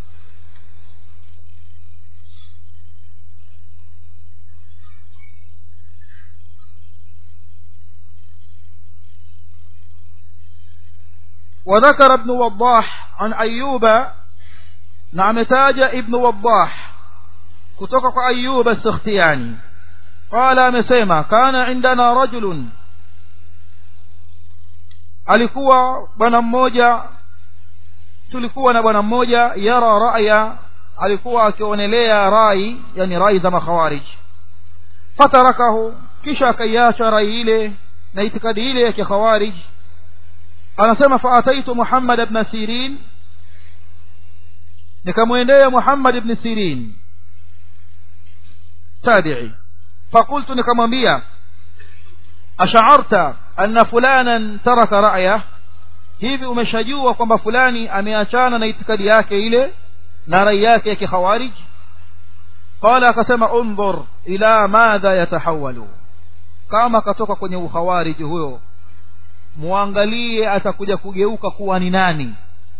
وذكر ابن وضاح عن أيوب نعم تاج ابن وضاح كتوك أيوب السختياني قال مسيما كان عندنا رجل alikuwa bwana mmoja tulikuwa na bwana mmoja yara raya alikuwa akionelea rai yani rai za makhawarij fatarakahu kisha akaiacha rai ile na itikadi ile ya kikhawarij anasema faataitu muhammad ibn sirin nikamwendea muhammad ibn sirin tabi'i fakultu nikamwambia ash'arta anna fulanan taraka ra'yah hivi umeshajua kwamba fulani ameachana na itikadi yake ile na rai yake ya kikhawarij qala akasema undhur ila madha yatahawalu kama katoka kwenye ukhawarij huyo muangalie atakuja kugeuka kuwa ni nani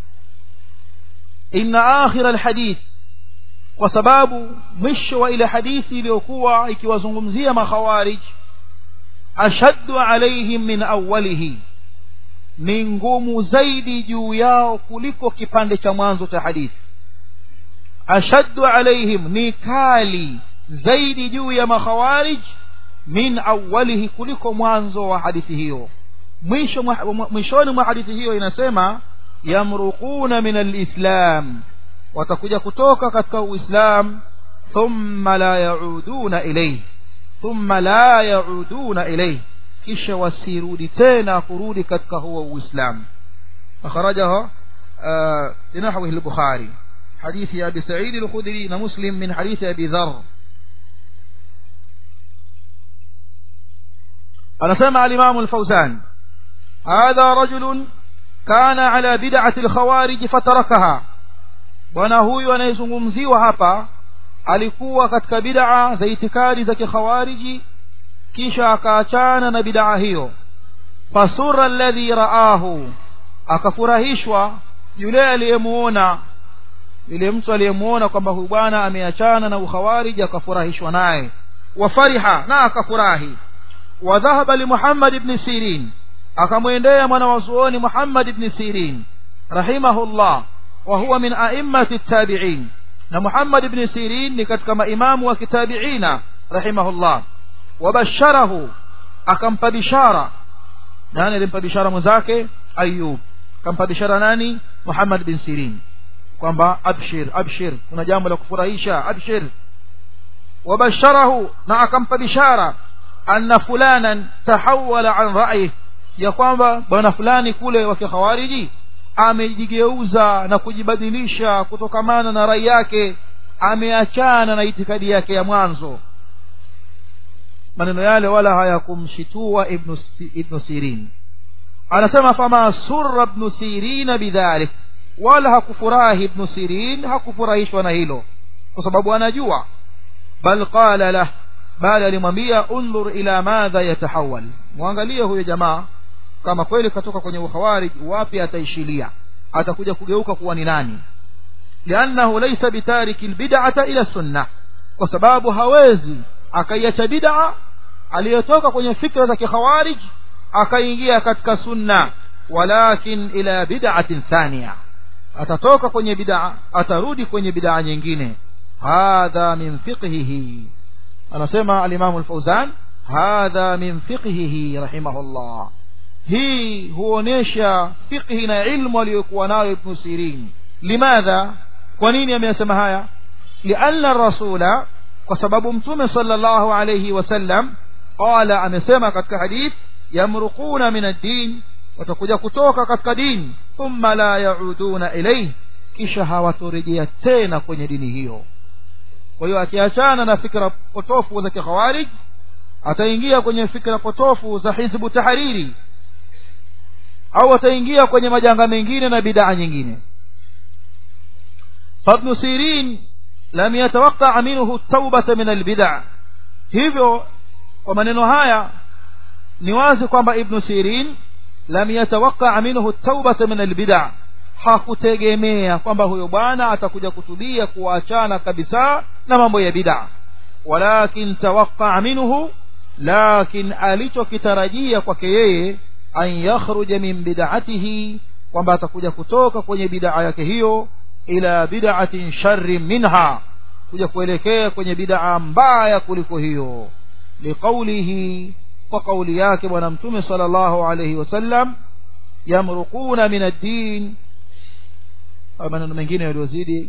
inna akhir alhadith kwa sababu mwisho wa ile hadithi iliyokuwa ikiwazungumzia makhawarij ashaddu alaihim min awwalihi ni ngumu zaidi juu yao kuliko kipande cha mwanzo cha hadithi ashaddu alaihim ni kali zaidi juu ya makhawarij min awwalihi kuliko mwanzo wa hadithi hiyo mwisho mwishoni mwa hadithi hiyo inasema yamruquna min alislam watakuja kutoka katika uislam thumma la yauduna ilayhi thumma la yauduna ilayhi kisha wasirudi tena kurudi katika huo uislamu akhrajahu بنحوه البخاري حديث أبي سعيد الخدري مسلم من حديث أبي ذر أنا سمع الإمام الفوزان هذا رجل كان على بدعة الخوارج فتركها bwana huyu anayezungumziwa hapa alikuwa katika bid'a za itikadi za kikhawariji kisha akaachana na bid'a hiyo fasura alladhi raahu akafurahishwa yule aliyemuona yule mtu aliyemuona kwamba huyu bwana ameachana na ukhawariji akafurahishwa naye wafariha na akafurahi wadhahaba limuhammad ibn sirin akamwendea mwana wa zuoni muhammad ibn sirin rahimahullah wa huwa min a'immati tabi'in na muhammad ibn sirin ni katika maimamu wa kitabiina rahimahullah wabasharahu akampa bishara nani alimpa bishara mwenzake ayub akampa bishara nani muhammad bin sirin kwamba abshir abshir kuna jambo la kufurahisha abshir wabasharahu na akampa bishara anna fulanan tahawala an ra'yi ya kwamba bwana fulani kule wa kikhawariji amejigeuza na kujibadilisha kutokamana na rai yake ameachana na itikadi yake ya mwanzo maneno yale wala hayakumshitua ibn ibn sirin anasema fama surra ibn sirin bidhalik wala hakufurahi ibn sirin hakufurahishwa na hilo kwa sababu anajua bal qala lah bali alimwambia undhur ila madha yatahawal muangalie huyo jamaa kama kweli katoka kwenye ukhawarij wapi ataishilia atakuja kugeuka kuwa ni nani liannahu laysa bitariki albid'ata ila sunnah kwa sababu hawezi akaiacha bid'a aliyotoka kwenye fikra za kikhawarij akaingia katika sunna walakin ila bid'atin thaniya atatoka kwenye bid'a atarudi kwenye bid'a nyingine hadha min fiqhihi anasema al-Imam al-Fawzan hadha min fiqhihi rahimahullah hii huonesha fiqhi na ilmu aliyokuwa nayo Ibn Sirin limadha kwa nini ameyasema haya lianna rasula kwa sababu mtume sallallahu alayhi wasallam qala amesema katika hadith yamruquna min ad-din watakuja kutoka katika dini thumma la yauduna ilayhi kisha hawatorejea tena kwenye dini hiyo kwa hiyo akiachana na fikra potofu za kikhawarij ataingia kwenye fikra potofu za hizbu tahariri au ataingia kwenye majanga mengine na bid'a nyingine فابن سيرين لم يتوقع منه التوبة من البدع hivyo kwa maneno haya ni wazi kwamba ibn sirin lam yatawaqqa minhu at-taubata min al-bid'a hakutegemea kwamba huyo bwana atakuja kutubia kuachana kabisa na mambo ya bid'a walakin tawaqqa minhu lakin alichokitarajia kwake yeye an yakhruja min bid'atihi kwamba atakuja kutoka kwenye bid'a yake hiyo ila bid'atin sharri minha kuja kuelekea kwenye bid'a mbaya kuliko hiyo liqaulihi kwa kauli yake bwana mtume sallallahu alayhi wasallam yamruquna min ad-din maneno mengine yaliyozidi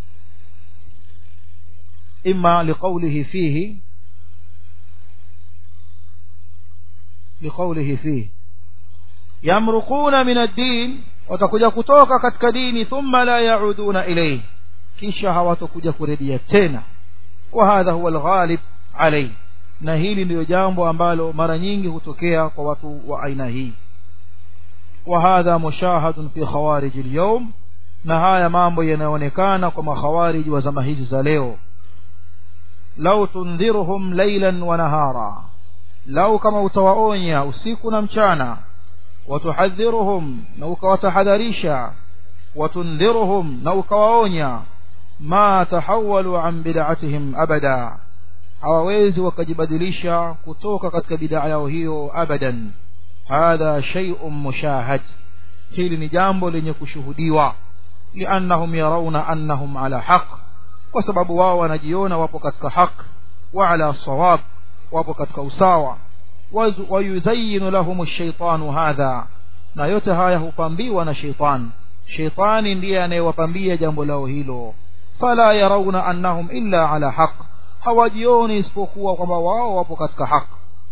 imma liqaulihi fihi liqaulihi fihi yamruquna min ad-din watakuja kutoka katika dini thumma la yauduna ilayhi kisha hawatakuja kurejea tena wa hadha huwa alghalib alayhi na hili ndiyo jambo ambalo mara nyingi hutokea kwa watu wa aina hii wa hadha mushahadun fi khawarij alyawm na haya mambo yanaonekana kwa makhawarij wa zama hizi za leo lau tundhiruhum laylan wa nahara lau kama utawaonya usiku na mchana watuhadhiruhum na ukawatahadharisha watundhiruhum na ukawaonya ma tahawalu an bid'atihim abada hawawezi wakajibadilisha kutoka katika bid'a yao hiyo abadan hadha shay'un mushahad hili ni jambo lenye kushuhudiwa liannahum yarawna annahum ala haq kwa sababu wao wanajiona wapo katika haq wa ala sawab wapo katika usawa wayuzayyinu lahum ash-shaytanu hadha na yote haya hupambiwa na shaytan shaytani ndiye anayewapambia jambo lao hilo fala yarawna annahum illa ala haq hawajioni isipokuwa kwamba wao wapo katika haq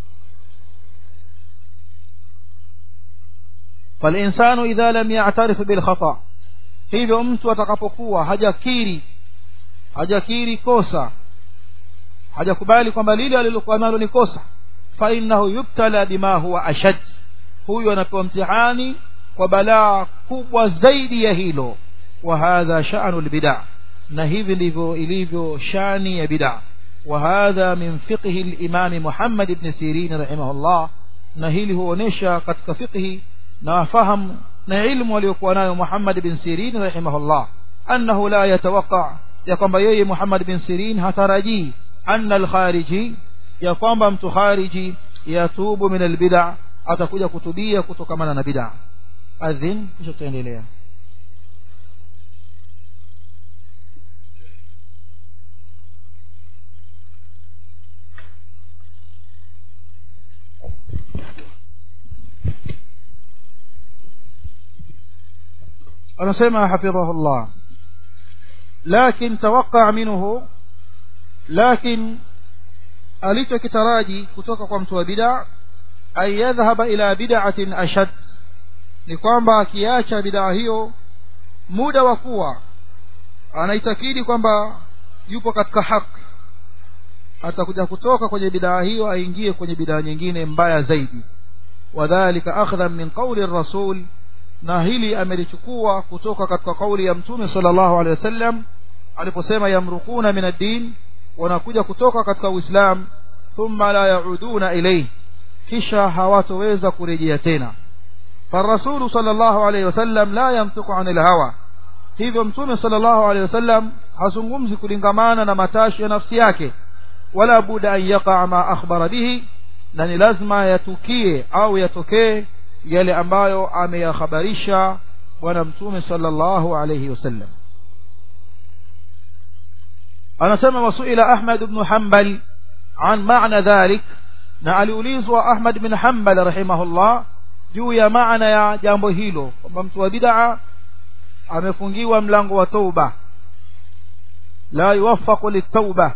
فالإنسان إذا لم يعترف بالخطأ hivyo mtu atakapokuwa hajakiri hajakiri kosa hajakubali kwamba lile alilokuwa nalo ni kosa fa innahu yubtala bima huwa ashad huyu anapewa mtihani kwa balaa kubwa zaidi ya hilo wa hadha sha'nu albid'a na hivi ndivyo ilivyo shani ya bid'a wa hadha min fiqhi al-imam Muhammad ibn Sirin rahimahullah na hili huonesha katika fiqhi na fahamu na ilmu aliyokuwa nayo Muhammad bin Sirin rahimahullah annahu la yatawaqqa ya kwamba yeye Muhammad bin Sirin hatarajii anna al-khariji ya kwamba mtu khariji yatubu min al-bid'a atakuja kutubia kutokamana na bid'a adhin kisha tutaendelea anasema hafidhahullah lakin tawaqqa minhu lakin alichokitaraji kutoka kwa mtu wa bid'a ay yadhhaba ila bid'atin ashad ni kwamba akiacha bid'a hiyo muda wa kuwa anaitakidi kwamba yupo katika haki atakuja kutoka kwenye bid'a hiyo aingie kwenye bid'a nyingine mbaya zaidi wadhālika akhdhan min qawli ar-rasul na hili amelichukua kutoka katika kauli ya mtume sallallahu alaihi wasallam aliposema yamrukuna min ad-din wanakuja kutoka katika uislamu thumma la yauduna ilayhi kisha hawatoweza kurejea tena فالرسول صلى الله عليه وسلم لا ينطق عن الهوى hivyo mtume sallallahu alaihi wasallam hazungumzi kulingamana na matashi ya nafsi yake wala buda an yaqa ma akhbara bihi na ni lazima yatukie au yatokee yale ambayo ameyakhabarisha bwana mtume sallallahu alayhi wasallam anasema wasuila ahmad ibn hanbal an maana dhalik na aliulizwa ahmad bin hanbal rahimahullah juu ya maana ya jambo hilo kwamba mtu wa bid'a amefungiwa mlango wa tauba la yuwaffaqu litauba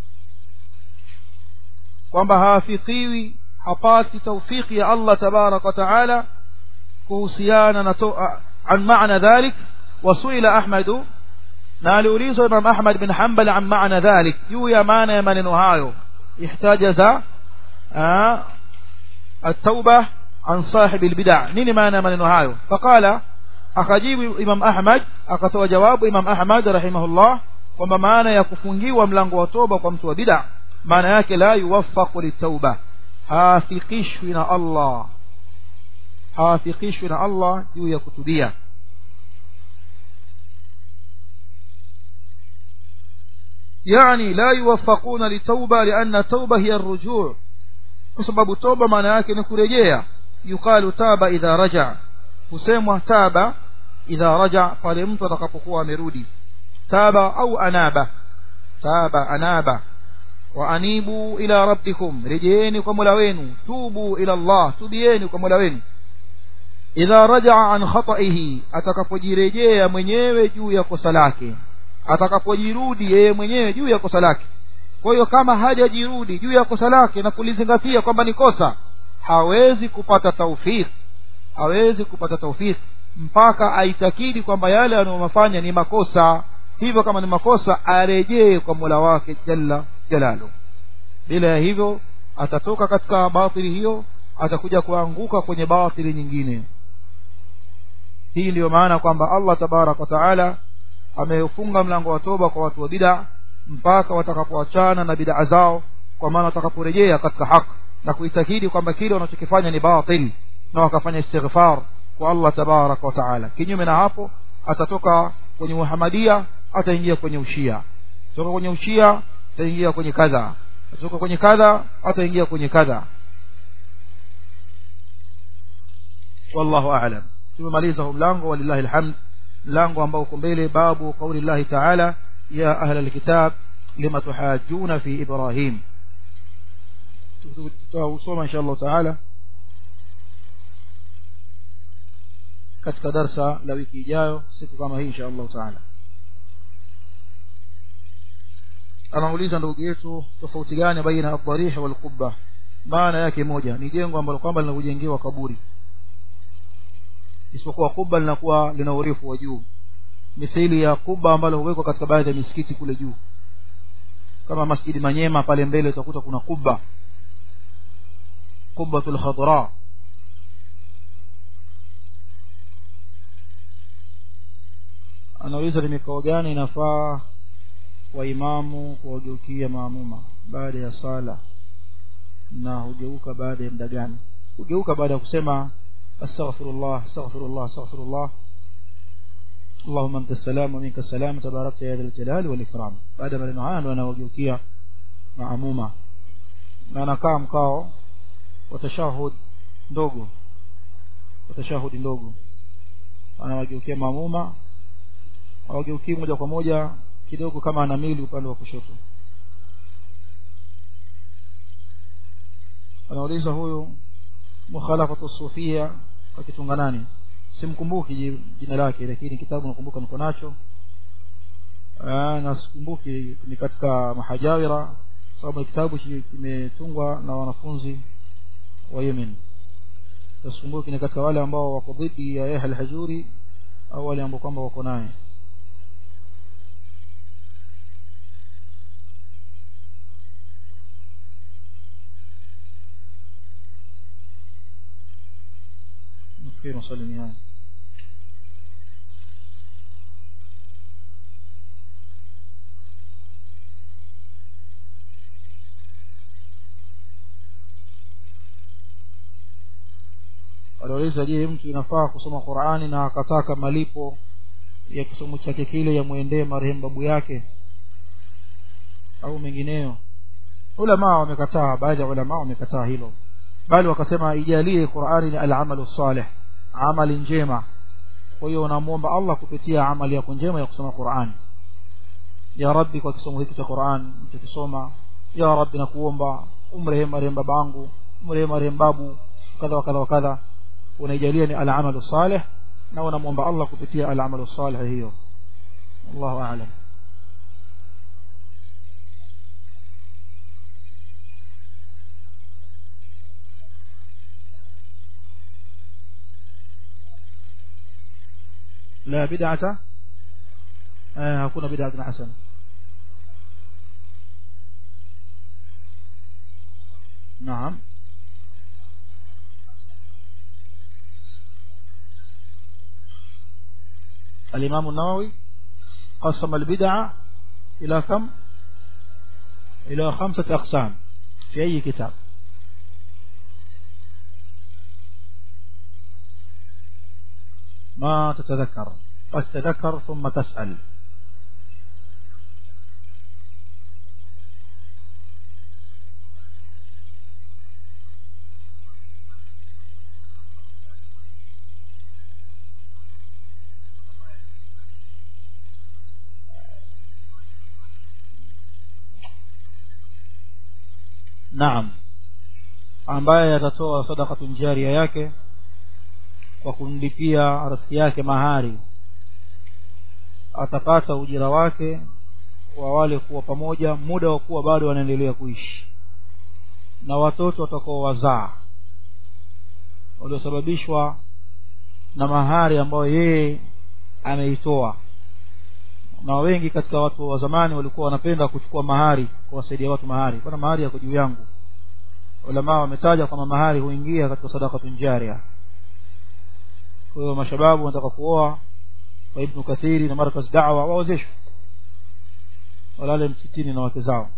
kwamba hafikiwi hapati taufiki ya Allah tabarak wa taala kuhusiana na an maana dhalik wasuila ahmad na aliulizwa imam ahmad bin hanbal an maana dhalik juu ya maana ya maneno hayo ihtajaza التوبة عن صاحب البدع نيني معنى maneno hayo فقال akajibu imam ahmad akatoa jawabu imam ahmad rahimahullah kwamba maana ya kufungiwa mlango wa toba kwa mtu wa bid'a maana yake la yuwaffaqu litauba hafikishwi na Allah hafikishwi na Allah juu ya kutubia يعني لا يوفقون للتوبة لأن التوبة هي الرجوع بسبب التوبة معنى yake ni kurejea yuqalu taba idha raja husemwa taba idha raja pale mtu atakapokuwa amerudi taba au anaba taba anaba wa anibu ila rabbikum rejeeni kwa Mola wenu tubu ila Allah tubieni kwa Mola wenu idha rajaa an khata'ihi atakapojirejea mwenyewe juu ya kosa lake atakapojirudi yeye mwenyewe juu ya kosa lake kwa hiyo kama hajajirudi juu ya kosa lake na kulizingatia kwamba ni kosa hawezi kupata taufiki hawezi kupata taufiki mpaka aitakidi kwamba yale anayomafanya ni makosa hivyo kama ni makosa arejee kwa mola wake jalla jalalu bila ya hivyo atatoka katika batili hiyo atakuja kuanguka kwenye batili nyingine hii ndiyo maana kwamba allah tabaraka wataala ameufunga mlango wa toba kwa watu wa bid'a mpaka watakapoachana na bid'a zao kwa maana watakaporejea katika haki na kuitakidi kwamba kile wanachokifanya ni batil na wakafanya istighfar kwa allah tabaraka wataala kinyume na hapo atatoka kwenye muhamadia ataingia kwenye ushia toka kwenye ushia ataingia kwenye kadha atatoka kwenye kadha ataingia kwenye kadha wallahu a'lam tumemaliza huu mlango walillahi alhamd mlango ambao uko mbele babu qauli llahi taala ya ahla alkitab lima tuhajuna fi ibrahim tutausoma insha allahu taala katika darsa la wiki ijayo siku kama hii insha allahu taala anauliza ndugu yetu tofauti gani baina adharih wal qubba maana yake moja ni jengo ambalo kwamba linakujengewa kaburi isipokuwa kuba linakuwa lina urefu wa juu mithili ya kuba ambalo huwekwa katika baadhi ya misikiti kule juu kama masjidi manyema pale mbele utakuta kuna kuba kubatul khadra anauliza ni mikao gani inafaa kwa imamu kuwageukia maamuma baada ya sala na hugeuka baada ya muda gani hugeuka baada ya kusema astaghfirullah astaghfirullah astaghfirullah اللهم انت السلام ومنك السلام تباركت يا ذا الجلال والاكرام baada ya maneno haya ndo anawageukia maamuma na anakaa mkao wa tashahud ndogo wa tashahudi ndogo anawageukia maamuma hawageukii moja kwa moja kidogo kama ana mili upande wa kushoto anauliza huyu mukhalafatu sufia akitunga nani simkumbuki jina lake lakini kitabu nakumbuka niko nacho na sikumbuki ni katika mahajawira sababu kitabu kimetungwa na wanafunzi wa Yemen sikumbuki ni katika wale ambao wako dhidi ya Yahya al-Hajuri au wale ambao kwamba wako naye nafikiri maswali ni haya aliuliza je mtu inafaa kusoma qurani na akataka malipo ya kisomo chake kile yamwendee marehemu babu yake au mengineyo ulamaa wamekataa baadhi ya ulamaa wamekataa hilo bali wakasema ijalie qurani ni alamalu salih amali njema kwa hiyo unamwomba allah kupitia amali yako njema ya kusoma qurani ya rabbi kwa kisomo hiki cha quran tukisoma ya rabbi nakuomba umrehemu marehemu babangu umrehemu marehemu babu kadha wa kadha wa kadha unaijalia ni alamalu salih na unamwomba allah kupitia alamalu salih hiyo allahu a'lam لا بدعة آه هكون بدعة حسنة نعم الإمام النووي قسم البدعة إلى كم إلى خمسة أقسام في أي كتاب ما تتذكر قد تذكر ثم تسأل naam ambaye atatoa sadakatun jaria yake kwa kumlipia rafiki yake mahari atapata ujira wake wa wale kuwa pamoja muda wa kuwa bado wanaendelea kuishi na watoto watakao wazaa waliosababishwa na mahari ambayo yeye ameitoa na wengi katika watu wa zamani walikuwa wanapenda kuchukua mahari kuwasaidia watu mahari bwana mahari yako juu yangu ulama wametaja kwamba mahari huingia katika sadaqatun jaria kwa hiyo mashababu wanataka kuoa kwa ibnu kathiri na markaz da'wa waozeshwe walale msitini na wake zao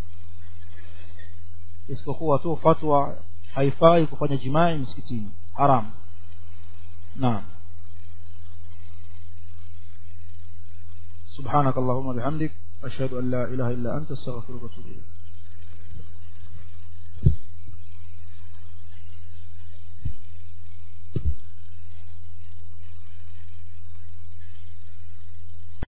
isipokuwa tu fatwa haifai kufanya jimai msikitini haram naam سبحانك اللهم وبحمدك أشهد أن لا إله إلا أنت استغفرك وأتوب إليك